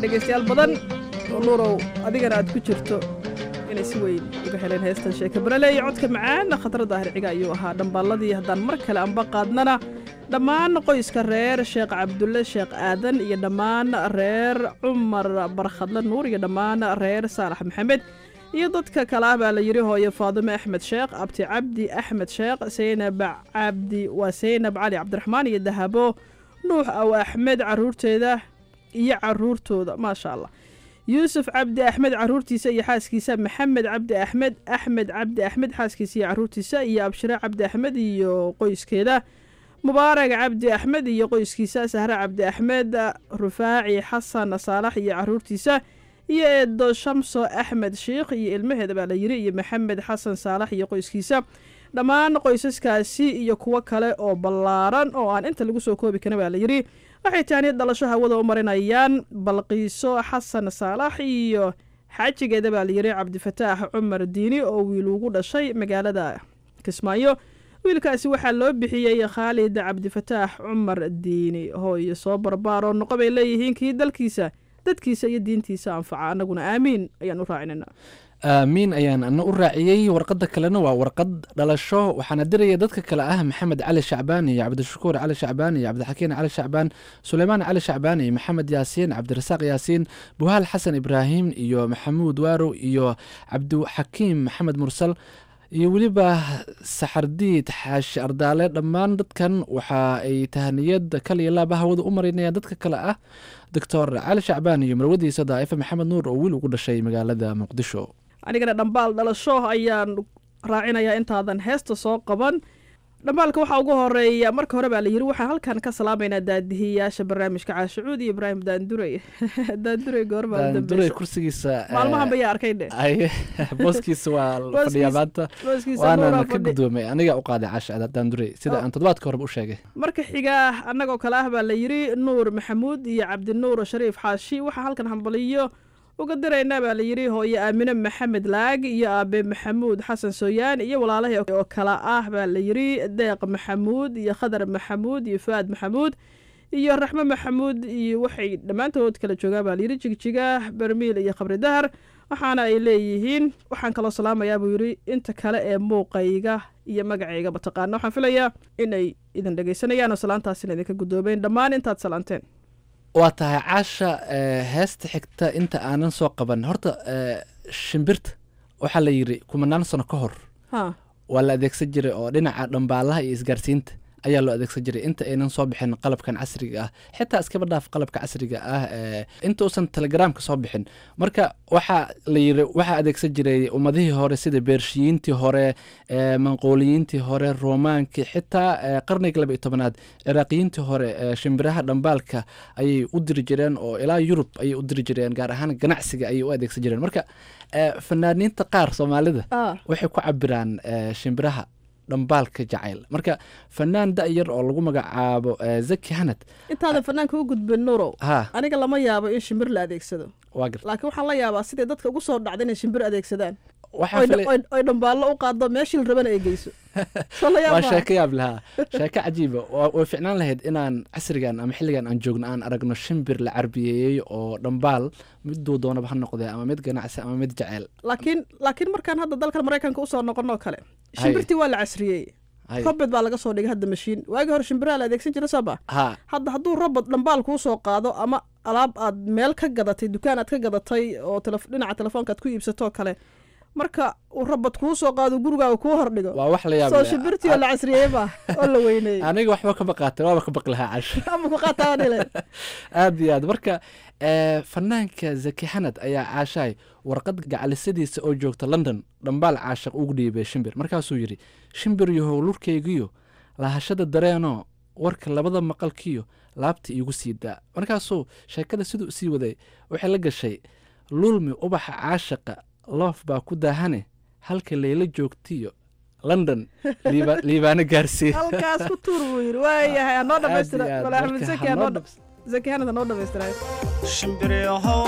Speaker 11: dhegaystayaal badan oo nuurow adigana aad ku jirto inay si weyn uga heleen heestan sheeka barale iyo codka macaan khatar daahir ciga ayuu ahaa dhambaalladii haddaan mar kale anba qaadnana dhammaan qoyska reer sheekh cabdulle sheekh aadan iyo dhammaan reer cumar barkhadle nuur iyo dhammaan reer saalax maxamed iyo dadka kale ah baa la yidhi hooye faadime axmed sheekh abti cabdi axmed sheekh saynab cabdi waa saynab cali cabdiraxmaan iyo dahabo nuux aw axmed caruurteeda iyo caruurtooda maasha allah yuusuf cabdi axmed caruurtiisa iyo xaaskiisa maxamed cabdi axmed axmed cabdi axmed xaaskiisa iyo caruurtiisa iyo abshire cabdi axmed iyo qoyskeeda mubaarag cabdi axmed iyo qoyskiisa sahre cabdi axmed rufaaci xasan saalax iyo caruurtiisa iyo eedo shamso axmed sheikh iyo ilmaheeda baa la yiri iyo maxamed xasan saalax iyo qoyskiisa dhammaan qoysaskaasi iyo kuwo kale oo ballaaran oo aan inta lagu soo koobi karin baa la yidhi waxay taani dhalasho hawada u marinayaan balqiiso xasan saalax iyo xaajigeeda baa la yidhi cabdifataax cumar diini oo wiil ugu dhashay magaalada kismaayo wiilkaasi waxaa loo bixiyey khaalid cabdifataax cumar diini hooyo soo barbaaroo noqo bay leeyihiin kii dalkiisa dadkiisa iyo diintiisa anfaca annaguna aamiin ayaan u raacinayna
Speaker 12: aamiin ayaan ana u raaciyey warqadda kalena waa warqad dhalasho waxaana diraya dadka kale ah maxamed cali shacbaan iyo cabdishakuur cali shacbaan iyo cabdixakiin cali shacbaan suleymaan cali shacbaan iyo maxamed yaasiin cabdirasaaq yaasiin buhaal xasan ibraahim iyo maxamuud waarow iyo cabdixakiim maxamed mursal iyo weliba saxardiid xaashi ardaale dhammaan dadkan waxa ay tahaniyad kal iyo laaba hawada u marinayaan dadka kale ah doctor cali shacbaan iyo marwadiisa daa'ifa maxamed nuur oo wiil ugu dhashay magaalada muqdisho
Speaker 11: anigana dhambaal dhalasho ayaan raacinayaa intaadan heesta soo qaban dhambaalka waxaa ugu horeeya marka hore baa la yiri waxaan halkan ka salaamaynaa daadihiyaasha barnaamijka caashicuud iyo ibraahim daandurey daandurey goormaa
Speaker 12: daandurey kursigiisa
Speaker 11: maalmahan bayaa arkay dhe
Speaker 12: ay booskiisa waa fadhiyaa maanta
Speaker 11: booskiisa
Speaker 12: waana
Speaker 11: nuuraa
Speaker 12: ka
Speaker 11: fadhi
Speaker 12: gudoomay aniga u qaaday caasha daandurey sida aan toddobaadka horeba u sheegay
Speaker 11: marka xiga annagoo kale ah baa la yiri nuur maxamuud iyo cabdinuur shariif xaashi waxaa halkan hambaliyo uga diraynaa baa la yidhi hooye aamine maxamed laag iyo aabe maxamuud xasan sooyaan iyo walaalahii oo kale ah baa la yidhi deeq maxamuud iyo khadar maxamuud iyo fu'aad maxamuud iyo raxme maxamuud iyo waxay dhammaantood kala joogaan baa la yidhi jigjiga bermiil iyo khabri dahar waxaana ay leeyihiin waxaan kaloo salaamayaa buu yidhi inta kale ee muuqayga iyo magacayga mataqaana waxaan filayaa inay idin dhegaysanayaan oo salaantaasina idinka guddoomeen dhammaan intaad salaanteen
Speaker 12: waa tahay caasha eh, heesta xigta inta aanan soo qaban horta eh, shimbirta waxaa la yidhi kumanaan sano ka hor
Speaker 11: ha
Speaker 12: waa la adeegsan jiray oo dhinaca dhambaalaha iyo isgaarsiinta ayaa loo adeegsan jiray inta aynan soo bixin qalabkan casriga ah xitaa iskaba dhaaf qalabka casriga ah eh, inta uusan telegramka soo bixin marka waxaa la yiri waxaa adeegsan jiray ummadihii hore sida beershiyiintii hore eh, manquuliyiintii hore roomaankii xitaa eh, qarniga laba iyo tobanaad ciraaqiyiintii hore eh, shimbiraha dhambaalka ayay u diri jireen oo ilaa yurub ayay u diri jireen gaar ahaan ganacsiga ayay u adeegsan jireen marka eh, fanaaniinta qaar soomaalida
Speaker 11: ah
Speaker 12: waxay ku cabiraan eh, shimbiraha dhambaalka jacayl marka fanaan da-yar oo lagu magacaabo eh, zaki hanad
Speaker 11: intaadan fanaanka u gudbin nuurow
Speaker 12: ha
Speaker 11: aniga lama yaabo in shimbir la adeegsado
Speaker 12: waa garta
Speaker 11: laakiin waxaan la yaabaa siday dadka ugu soo dhacda inay shimbir adeegsadaan
Speaker 12: waxaa
Speaker 11: oy
Speaker 12: filay
Speaker 11: oy- oy dhambaallo u qaado meeshii la rabana ay geyso soo la yaab
Speaker 12: waa
Speaker 11: maaha?
Speaker 12: sheeko yaab lahaa sheeko cajiiba Waa- way ficnaan lahayd inaan casrigan ama xilligan aan joogno aan aragno shimbir la carbiyeeyey oo dhambaal miduu doonaba ha noqdee ama mid ganacsi ama mid jaceyl
Speaker 11: laakiin laakiin markaan hadda dalkan maraykanka usoo noqonoo kale shimbirtii waa la casriyey
Speaker 12: Hay.
Speaker 11: robot baa laga soo dhigay hadda mashiin waagii hore shimbiraha la adeegsan jira saba
Speaker 12: ha
Speaker 11: hadda hadduu robot dhambaal kuu soo qaado ama alaab aad meel ka gadatay dukaan aad ka gadatay oo telef- dhinaca telefoonka aad ku iibsatoo kale marka uu robot kuu soo qaado gurigaaga kuu hordhigo
Speaker 12: waa wax la yaab
Speaker 11: soo
Speaker 12: leh.
Speaker 11: shimbirtii oo la casriyeey baa oo la weyneyey
Speaker 12: aniga waxba ka baqaatay waaba ka baqi lahaa cash
Speaker 11: ama ku qaataa dhile
Speaker 12: aad iyo aad marka eh, fanaanka zaki xanad ayaa caashahay warqad gacalisadiisa oo joogta london dhambaal caashaq ugu dhiibay shimbir markaasuu yidhi shimbir yahow lurkaygiyo lahashada dareenoo warka labada maqalkiyo laabta iigu sii daa markaasuu sheekada siduu usii waday waxay la gashay lulmi ubaxa caashaqa loof baa ku daahane halka layla joogtiyo london liiba- liibaano gaarsii
Speaker 11: halkaas ku tuur buu yidhi waayahay anoo dhamaystira
Speaker 12: Aad iyo aad,
Speaker 11: wala axmed
Speaker 12: marka
Speaker 11: zaki
Speaker 12: ha
Speaker 11: anoo
Speaker 12: noo
Speaker 11: dham- zaki hanad anoo dhamaystirayo
Speaker 13: shimbiryahow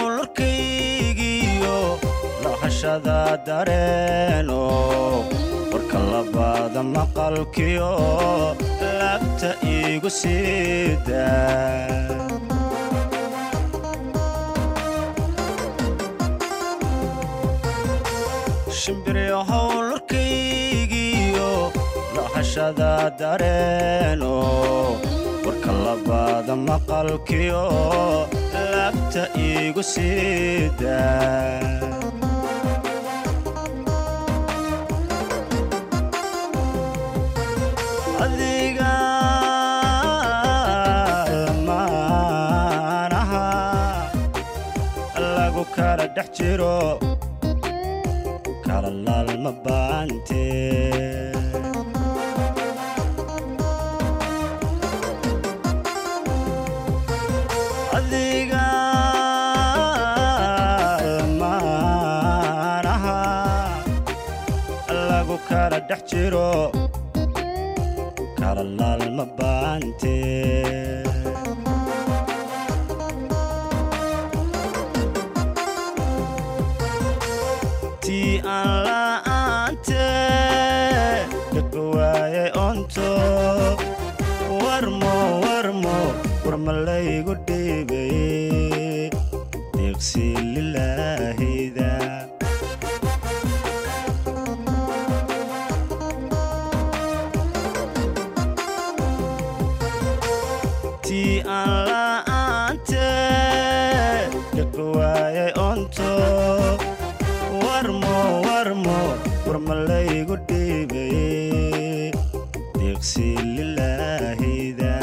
Speaker 13: lurkaygiyo lahashada dareeno warka labaada maqalkiyo laabta iigu siida shimbiryahow lurkaygiyo lahashada dareeno warka labaada maqalkiyo laabta iigu siida adiga lamaanaha lagu kala dhex jiro kala laalma baante adiga lamaanaha lagu kala dhex jiro kala laalma baante tii aan la'aante dhaqo waayay onto warmo warmo warma laygu dhiibay deeqsi lilaahida tii aan la'aante dhaqo waayay onto warmo warmo warma laygu dhiibay deeqsi lilaahida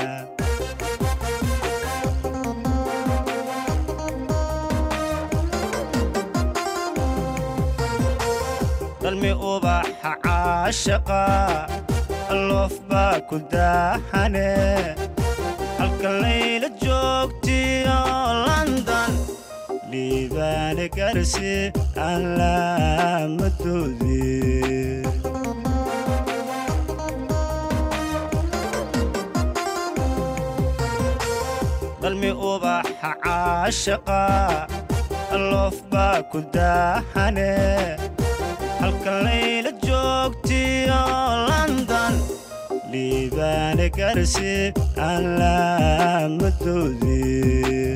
Speaker 13: dalmi ubaxa caashaqa loof baa ku daahane halka layla joogtiyo london liibaane garsi aan laamadoodii dalmi ubaxa caashaqa loof baa ku daahane halka layla joogtiyo london liibaane garsi aan laamadoodii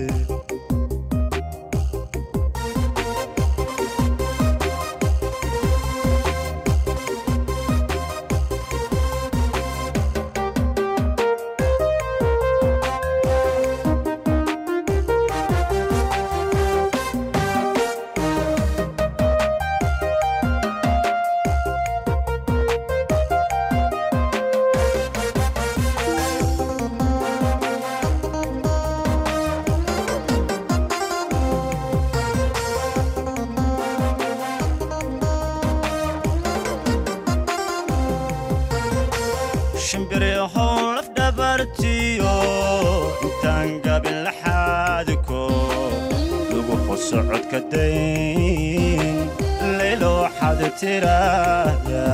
Speaker 13: shimbiryahow laf dhabartiyo intaan gabin laxaadiko lagu qosocodka dayn laylo waxaad tiraahda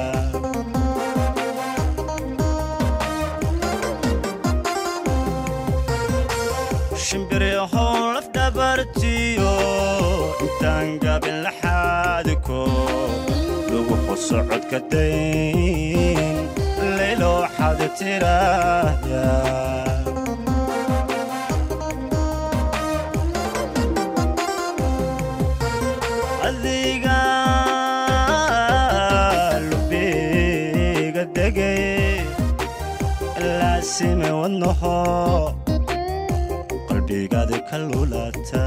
Speaker 13: shimbiryahow laf dhabartiyo intaan gabin laxaadiko lagu qosocodka dayn laylo waxaad tiraahda adiga lubiga degay laasime wadnaho qalbigaadi ka lulata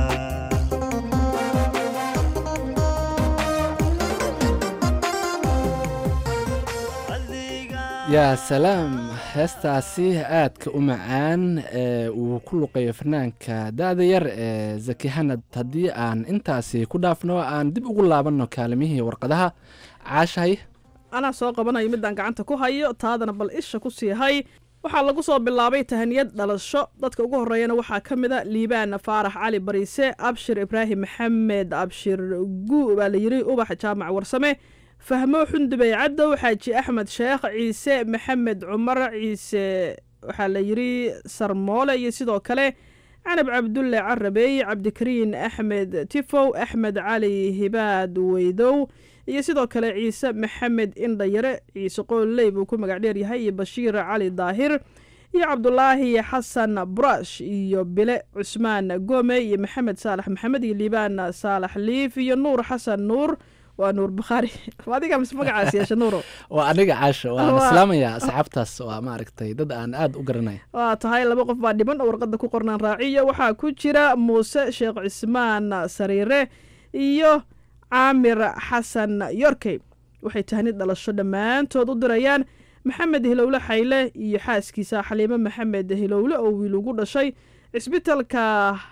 Speaker 12: yaa salaam heestaasi aadka u macaan ee uu ku luqeeyo fanaanka da-da yar ee zaki hanad haddii aan intaasi ku dhaafno aan dib ugu laabanno kaalimihii warqadaha caashahay
Speaker 11: anaa soo qabanayo midaan gacanta ku hayo taadana bal isha ku sii hay waxaa lagu soo bilaabay tahaniyad dhalasho dadka ugu horreeyana waxaa ka mid a liibaan faarax cali bariise abshir ibraahim maxamed abshir guu baa la yiri ubax jaamac warsame fahmo xundubey cadow xaaji axmed sheekh ciise maxamed cumar ciise waxaa la yiri sarmoole iyo sidoo kale canab cabdulle carabey cabdikariin axmed tifow axmed cali hibaad weydow iyo sidoo kale ciise maxamed indhayare ciise qooley buu ku magac dheer yahay iyo bashiir cali daahir iyo cabdulaahi xasan burash iyo bile cusmaan gome iyo maxamed saalax maxamed iyo liibaan saalax liif iyo nuur xasan nuur waa nuur bukhaari adiga mise magacaas yeesha nuuro
Speaker 12: waa aniga caasha waan
Speaker 11: Waa-
Speaker 12: islaamayaa asxaabtaas waa maaragtay dad aan aad u garanay
Speaker 11: waa tahay laba qof baa dhiban oo warqadda ku qornaan raaciya waxaa ku jira muuse sheekh cismaan sariire iyo caamir xasan yorkey waxay tahnid dhalasho dhammaantood u dirayaan maxamed hilowle xayle iyo xaaskiisa xaliimo maxamed hilowle oo wiil ugu dhashay cisbitalka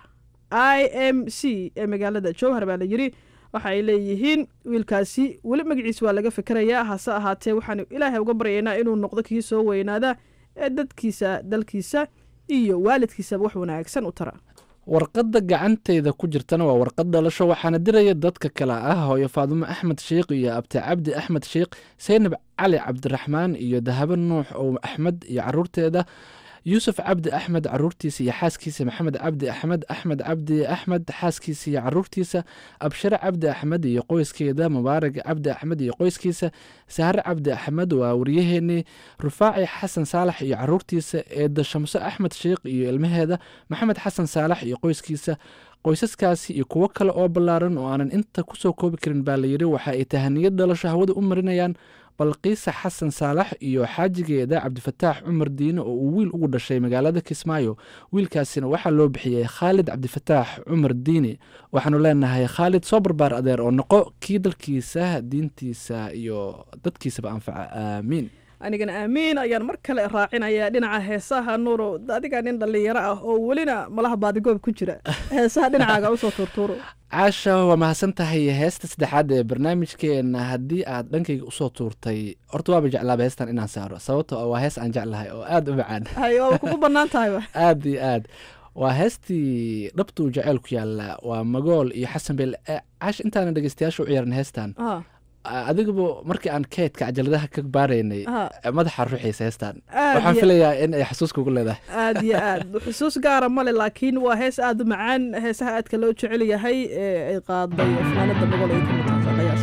Speaker 11: i m c ee magaalada jowhar baa la yidhi waxa ay leeyihiin wiilkaasi weli magaciis waa laga fikerayaa hase ahaatee waxaanu ilaahay uga baryaynaa inuu noqdo kii soo weynaada ee dadkiisa dalkiisa iyo waalidkiisaba wax wanaagsan u tara
Speaker 12: warqadda gacantayda ku jirtana waa warqad dhalasho waxaana diraya dadka kale ah hooyo faadumo axmed sheikh iyo abti cabdi axmed sheikh seynab cali cabdiraxmaan iyo dahabo nuux oo axmed iyo caruurteeda yuusuf cabdi axmed caruurtiisa iyo xaaskiisa maxamed cabdi axmed axmed cabdi axmed xaaskiisa iyo caruurtiisa abshire cabdi axmed iyo qoyskeeda mubaarag cabdi axmed iyo qoyskiisa sahre cabdi axmed waa waryaheenii rufaaci xasan saalax iyo caruurtiisa eeda shamso axmed sheikh iyo ilmaheeda maxamed xasan saalax iyo qoyskiisa qoysaskaasi iyo kuwo kale oo ballaaran oo aanan inta kusoo koobi karin baa layidhi waxa ay tahaniyad dhalasho hawada u marinayaan balqiisa xasan saalax iyo xaajigeeda cabdifataax cumar diine oo uu wiil ugu dhashay magaalada kismaayo wiilkaasina waxaa loo bixiyey khaalid cabdifataax cumar diine waxaanu leenahay khaalid soo barbaar adeer oo noqo kii dalkiisa diintiisa iyo dadkiisaba anfaca aamiin
Speaker 11: anigana aamiin ayaan mar kale raacinayaa dhinaca heesaha nuuro adiga nin dhallinyaro ah oo welina malaha baadigoob ku jira heesaha dhinacaaga usoo tuurtuuro
Speaker 12: caasha waa mahadsan tahay heesta saddexaad ee barnaamijkeena haddii aad dhankayga usoo tuurtay horta waaba jeclaaba heestan inaan saaro sababto oo waa hees aan jeclahay oo aad u macaan
Speaker 11: hay waaba kugu bannaan tahayba
Speaker 12: aad iyo aad waa heestii dhabtuu jaceyl ku yaala waa magool iyo xasan beel Eh, caasha intaana dhegeystayaasha u ciyaarin heestan
Speaker 11: Ah,
Speaker 12: adigaba markii aan keydka cajaladaha ka baaraynay
Speaker 11: ah,
Speaker 12: madaxa ruuxiisa heestan
Speaker 11: Aad
Speaker 12: waxaan
Speaker 11: iyo-
Speaker 12: filayaa in ay xasuus kugu leedahay
Speaker 11: aad iyo aad xusuus gaara male laakiin waa hees aad u macaan heesaha aadka loo jecel yahay ee ay qaaday fanaanada magol ay ka mid tahay qiyaas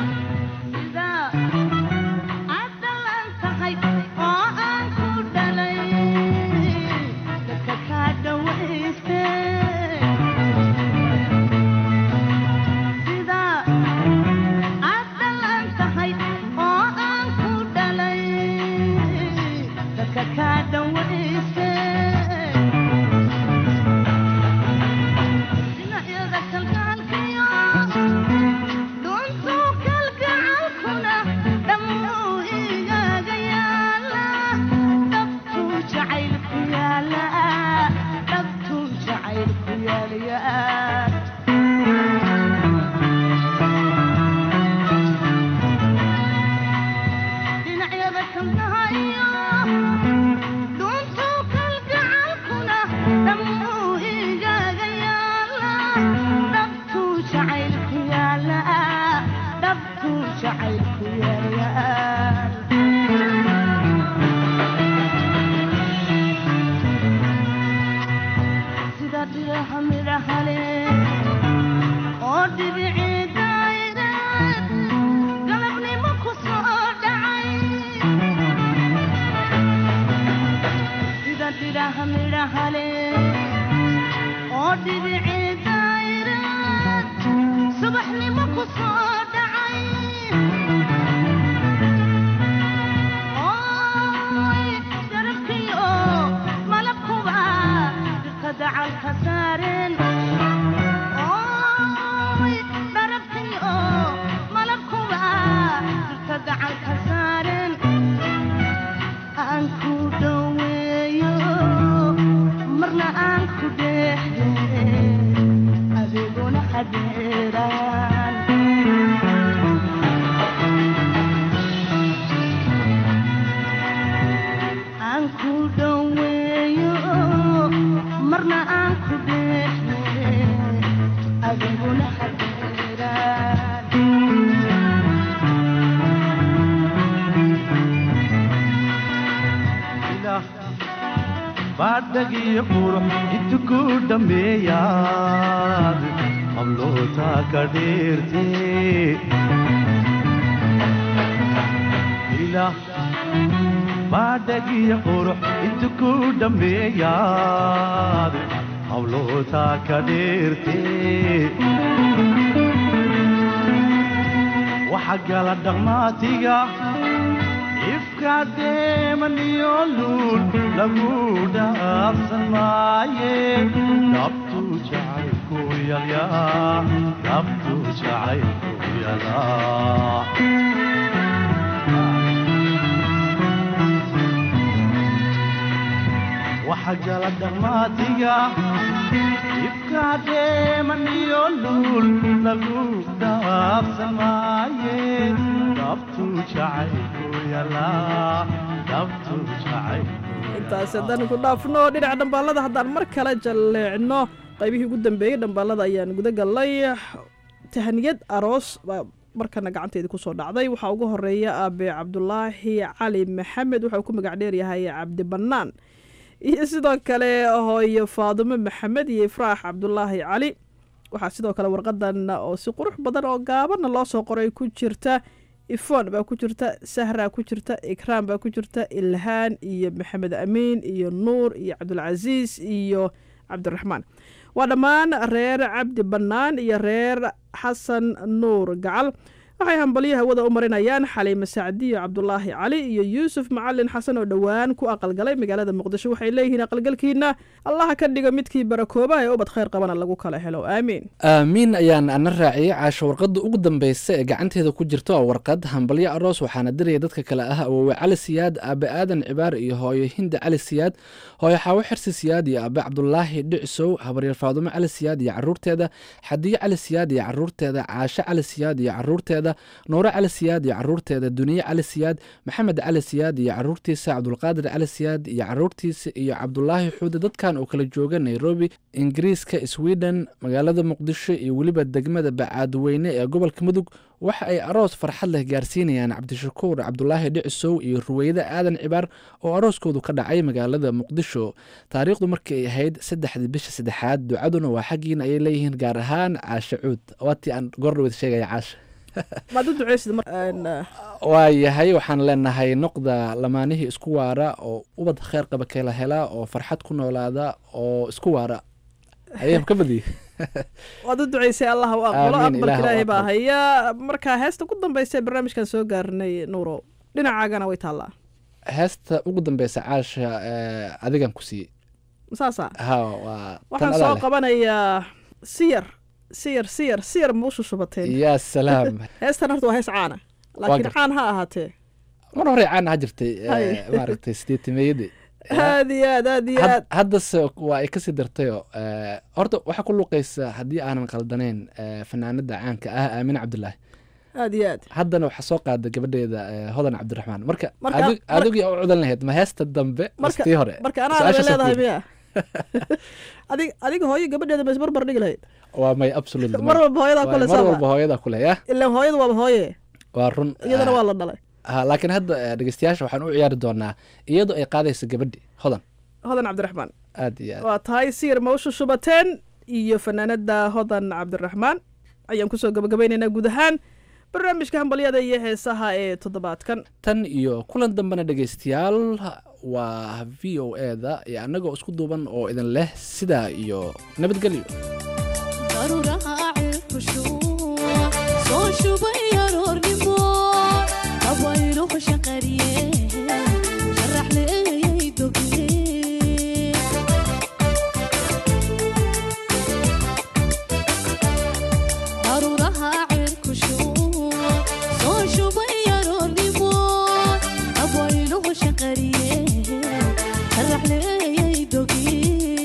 Speaker 14: baadhagii qurux intu ku dhammeeyaad hablootaa ka dheerte ilaah baadhagii qurux intu ku dhammeeyaad hablootaa ka dheerte waxa gala dhammaatiga ifka deemaniyo luul lagu dhaafsan maaye dhabtu jacaylku yalyaa dhabtu jacaylku yalaa waxa gala dhammaatiga ifka deemaniyo luul lagu dhaafsan maaye dhabtu jacaylku yalaa dhabtu jacaylku
Speaker 11: intaasi haddaan ku dhaafno dhinaca dhambaalada haddaan mar kale jalleecno qaybihii ugu dambeeyey dhambaalada ayaan guda gallay tahaniyad aroos baa markana gacanteedii kusoo dhacday waxaa ugu horeeya aabe cabdulaahi cali maxamed waxa uu ku magac dheeryahay cabdi bannaan iyo sidoo kale hooyo faadumo maxamed iyo ifraax cabdulaahi cali waxaa sidoo kale warqadan oo si qurux badan oo gaabana loo soo qoray ku jirta ifon baa ku jirta sahra ku jirta ikraam baa ku jirta ilhaan iyo maxamed amiin iyo nuur iyo cabdulcasiis iyo cabdiraxmaan waa dhammaan reer cabdi bannaan iyo reer xasan nuur gacal waxay hambalyo hawada u marinayaan xaliime sacdiyo cabdulaahi cali iyo yuusuf macalin xasan oo dhowaan ku aqalgalay magaalada muqdisho waxay leeyihiin aqalgalkiina allaha ka dhigo midkii barakoobaha ee ubad khayr qabana lagu kala helo aamiin
Speaker 12: aamiin ayaan ana raaciyey caasho warqadda ugu dambeysa ee gacanteeda ku jirta waa warqad hambalyo aroos waxaana diraya dadka kale ah awoowe cali siyaad aabe aadan cibaar iyo hooyo hinda cali siyaad hooyo xaawo xirsi siyaad iyo aabe cabdulaahi dhicsow habaryar faadumo cali siyaad iyo caruurteeda xadiyo cali siyaad iyo caruurteeda caasho cali siyaad iyo caruurteeda nuure cali siyaad iyo caruurteeda duniye cali siyaad maxamed cali siyaad iyo caruurtiisa cabdulqaadir cali siyaad iyo caruurtiisa iyo cabdulaahi xuude dadkan oo kala jooga nairobi ingiriiska sweden magaalada muqdisho iyo weliba degmada bacaadweyne ee gobolka mudug waxa ay aroos farxad leh gaarsiinayaan cabdishakuur cabdulaahi dhicisow iyo ruweyde aadan cibaar oo arooskoodu ka dhacay magaalada muqdisho taariikhdu markii ay ahayd saddexdii bisha saddexaad ducaduna waa xaggiina ayay leeyihiin gaar ahaan caashe cuud waatii aan goordhaweed sheegaya caashe
Speaker 11: maad u duceysid
Speaker 12: waayahay waxaan leenahay noqda lamaanihii isku waara oo ubad kheyr qaba kala helaa oo farxad ku noolaada oo isku waara ayaan ka badiyey
Speaker 11: waad u duceysay allah u aqbalo
Speaker 12: Aamin,
Speaker 11: aqbalka
Speaker 12: Ilaah u
Speaker 11: ilaahay baa
Speaker 12: aqbal.
Speaker 11: haya marka heesta ugu dambeysa ee barnaamijkan soo gaarnay nuuro dhinacaagana way taallaa
Speaker 12: heesta ugu dambeysa caasha eh, adigan ku siiyey
Speaker 11: saasa
Speaker 12: ha waa tan
Speaker 11: waxaan
Speaker 12: adaa
Speaker 11: soo
Speaker 12: leh.
Speaker 11: qabanayaa siyar siyar siyar siyar ma u shushubateen
Speaker 12: yaa salaam
Speaker 11: heestan horta waa hees caana laakiin
Speaker 12: gartay.
Speaker 11: caan ha ahaatee
Speaker 12: mar hore caan ha jirtay eh,
Speaker 11: Hay.
Speaker 12: maaragtay sideetimeeyadii
Speaker 11: aad iyo aad aad iyo
Speaker 12: Had-
Speaker 11: aad
Speaker 12: haddase waa ay kasii dartayoo eh, horta waxaa ku luqaysa haddii aanan qaldanayn eh, fanaanada caanka ah aamine cabdulaahi
Speaker 11: aad iyo aad
Speaker 12: haddana waxaa soo qaada gabadheeda eh, hodan cabdiraxmaan marka
Speaker 11: Marka-
Speaker 12: adig-
Speaker 11: mar-
Speaker 12: adigii u cudan lahayd ma heesta dambe
Speaker 11: marka
Speaker 12: mastii hore
Speaker 11: marka anaa
Speaker 12: Su-aashaas
Speaker 11: bay
Speaker 12: aan ku
Speaker 11: leedahay
Speaker 12: yidhi.
Speaker 11: miya adig adiga hooyo gabadheeda ma isbarbar dhigi lahayd
Speaker 12: waa may absolutely
Speaker 11: Mar
Speaker 12: may.
Speaker 11: walba hooyadaa
Speaker 12: Waa-
Speaker 11: kule
Speaker 12: mar
Speaker 11: sama.
Speaker 12: walba hooyadaa kule ya
Speaker 11: ilaan hooyadu waaba hooye
Speaker 12: waa run
Speaker 11: iyadana
Speaker 12: ah,
Speaker 11: waa la dhalay
Speaker 12: ah, laakiin hadda eh, dhegeystayaasha waxaan u ciyaari doonaa iyadoo ay qaadayso gabadhi hodan
Speaker 11: hodan cabdiraxmaan
Speaker 12: aad iyo aad
Speaker 11: waa tahay siyar ma u shushubateen iyo fanaanada hodan cabdiraxmaan ayaan kusoo gabagabaynaynaa guud ahaan barnaamijka hambalyada iyo heesaha ee toddobaadkan
Speaker 12: tan iyo kulan dambena dhegeystayaal waa v o e da iyo annagoo isku duuban oo idin leh sidaa iyo nabadgelyo
Speaker 15: soo shubay aroornimo habayluhu shaqariye sharax leeyay doge daruuraha cirku shubo soo shubay aroornimo habayluhu shaqariye sharax leeyay doge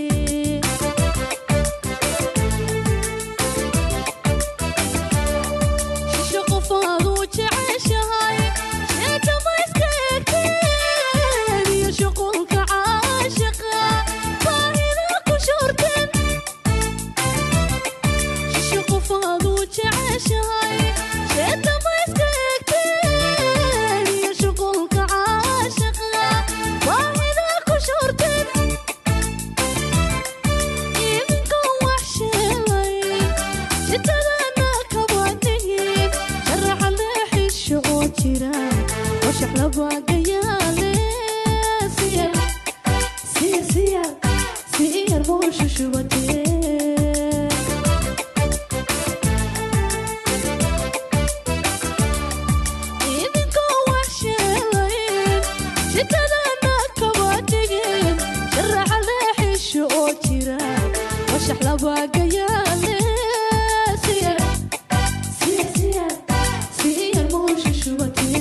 Speaker 15: shisho qofaadu jeceshahay sheekama iska egteen iyo shuqulka caashiqa baahida ku shorteen shisho qofaadu jeceshahay sheekama iska egteen iyo shuqulka caashiqa baahida ku shorteen idinka wax sheelay sitadana kabadhihin sharaxa leexisho oo jira oo shaxlabaagayaale siyar siyar siyar siyar buu shushubatee shidadana kaba dhigin sharaxa leexisho oo jira washax labaagayaale siyar siyar siyar siyar muusha shubatee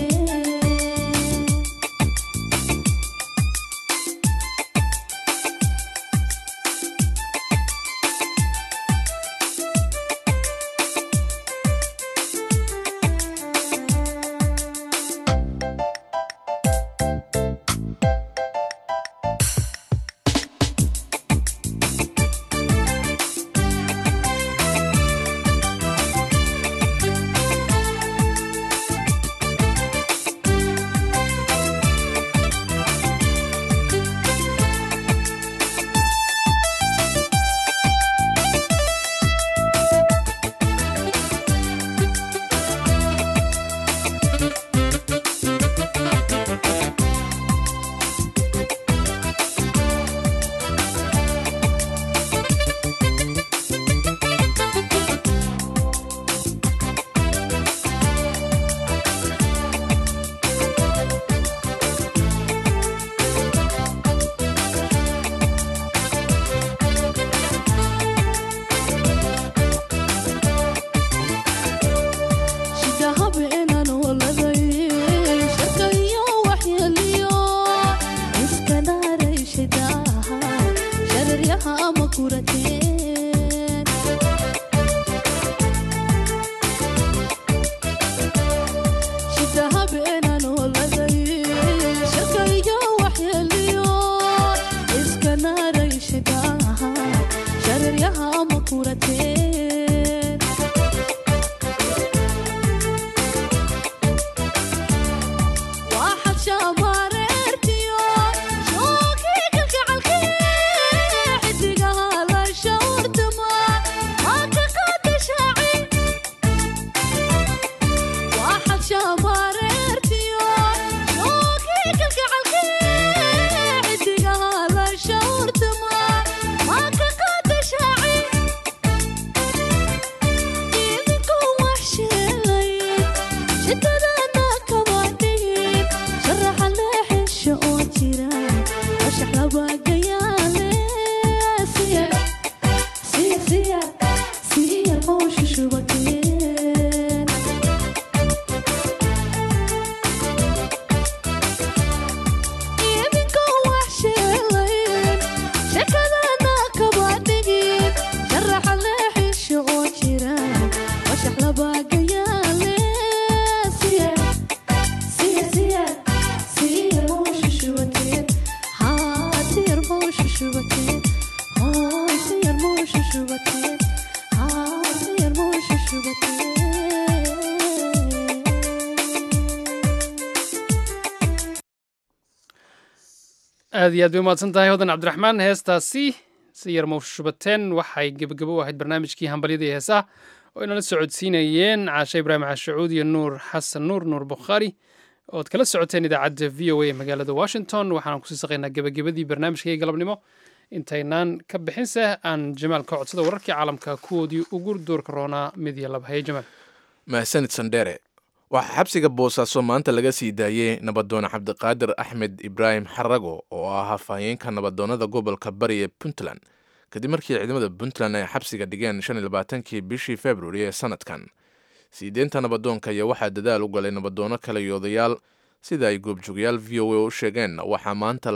Speaker 1: aad iyo aad bay umahadsan tahay hodan cabdiraxmaan heestaasi si yar mawshubateen waxay gebagabo u ahayd barnaamijkii hambalyada iyo heesaha oo inala socodsiinayeen caashe ibraahim cashacuud iyo nuur xasan nuur nuur bukhaari ood kala socoteen idaacadda v o a ee magaalada washington waxaan kusii saqaynaa gebagabadii barnaamijkii galabnimo intaynaan ka bixinse aan jamaal ka codsada wararkii caalamka kuwoodii ugu duurka roonaa mid iyo laba haye jamaal
Speaker 2: mahadsanid sandheere waxaa xabsiga boosaaso maanta laga sii daayey nabadoone cabdiqaadir axmed ibraahim xarago oo ah hafahayeenka nabadoonnada gobolka bari ee puntland kadib markii ciidamada puntland ay xabsiga dhigeen shan iyo labaatankii bishii februari ee sanadkan siideenta nabadoonka ayaa waxaa dadaal u galay nabadoonno kale iyo odayaal sida ay goobjoogayaal v o a u sheegeen waxaa maanta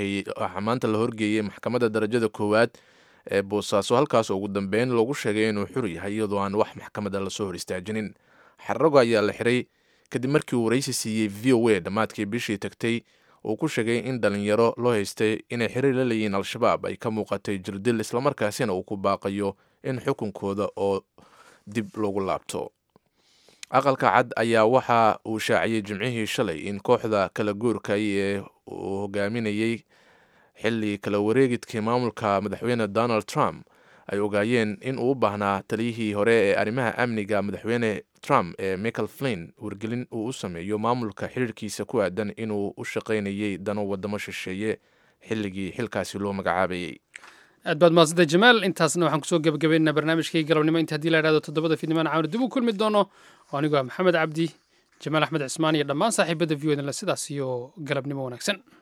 Speaker 2: la horgeeyey maxkamadda darajada koowaad ee boosaaso halkaas ugu dambeyn loogu sheegay inuu xur yahay iyadoo aan wax maxkamadda lasoo hor istaajinin xarago ayaa la xiray kadib markii uu waraysi siiyey v o a dhammaadkii bishii tagtay uu ku sheegay in dhalinyaro loo haystay inay xiriir la leeyihiin al-shabaab ay ka muuqatay jirdil islamarkaasina uu ku baaqayo in xukunkooda oo dib loogu laabto aqalka cad ayaa waxa uu shaaciyey jimcihii shalay in kooxda kala guurkay ee uu hogaaminayey xilli kala wareegidkii maamulka madaxweyne donald trump ay ogaayeen in uu u baahnaa taliyihii hore ee arrimaha amniga madaxweyne trump ee michael flin wargelin uu u sameeyo maamulka xiriirkiisa ku aadan inuu u shaqaynayey dano wadamo shisheeye xilligii xilkaasi loo magacaabayey
Speaker 1: aad baad mahadsantahay jamaal intaasna waxaan kusoo gebagabaynaynaa barnaamijkii galabnimo inta haddii la idhahdo toddobada fiidnimaan caawna dib u kulmi doono oo anigu ah maxamed cabdi jamaal axmed cismaan iyo dhammaan saaxiibada v o sidaas iyo galabnimo wanaagsan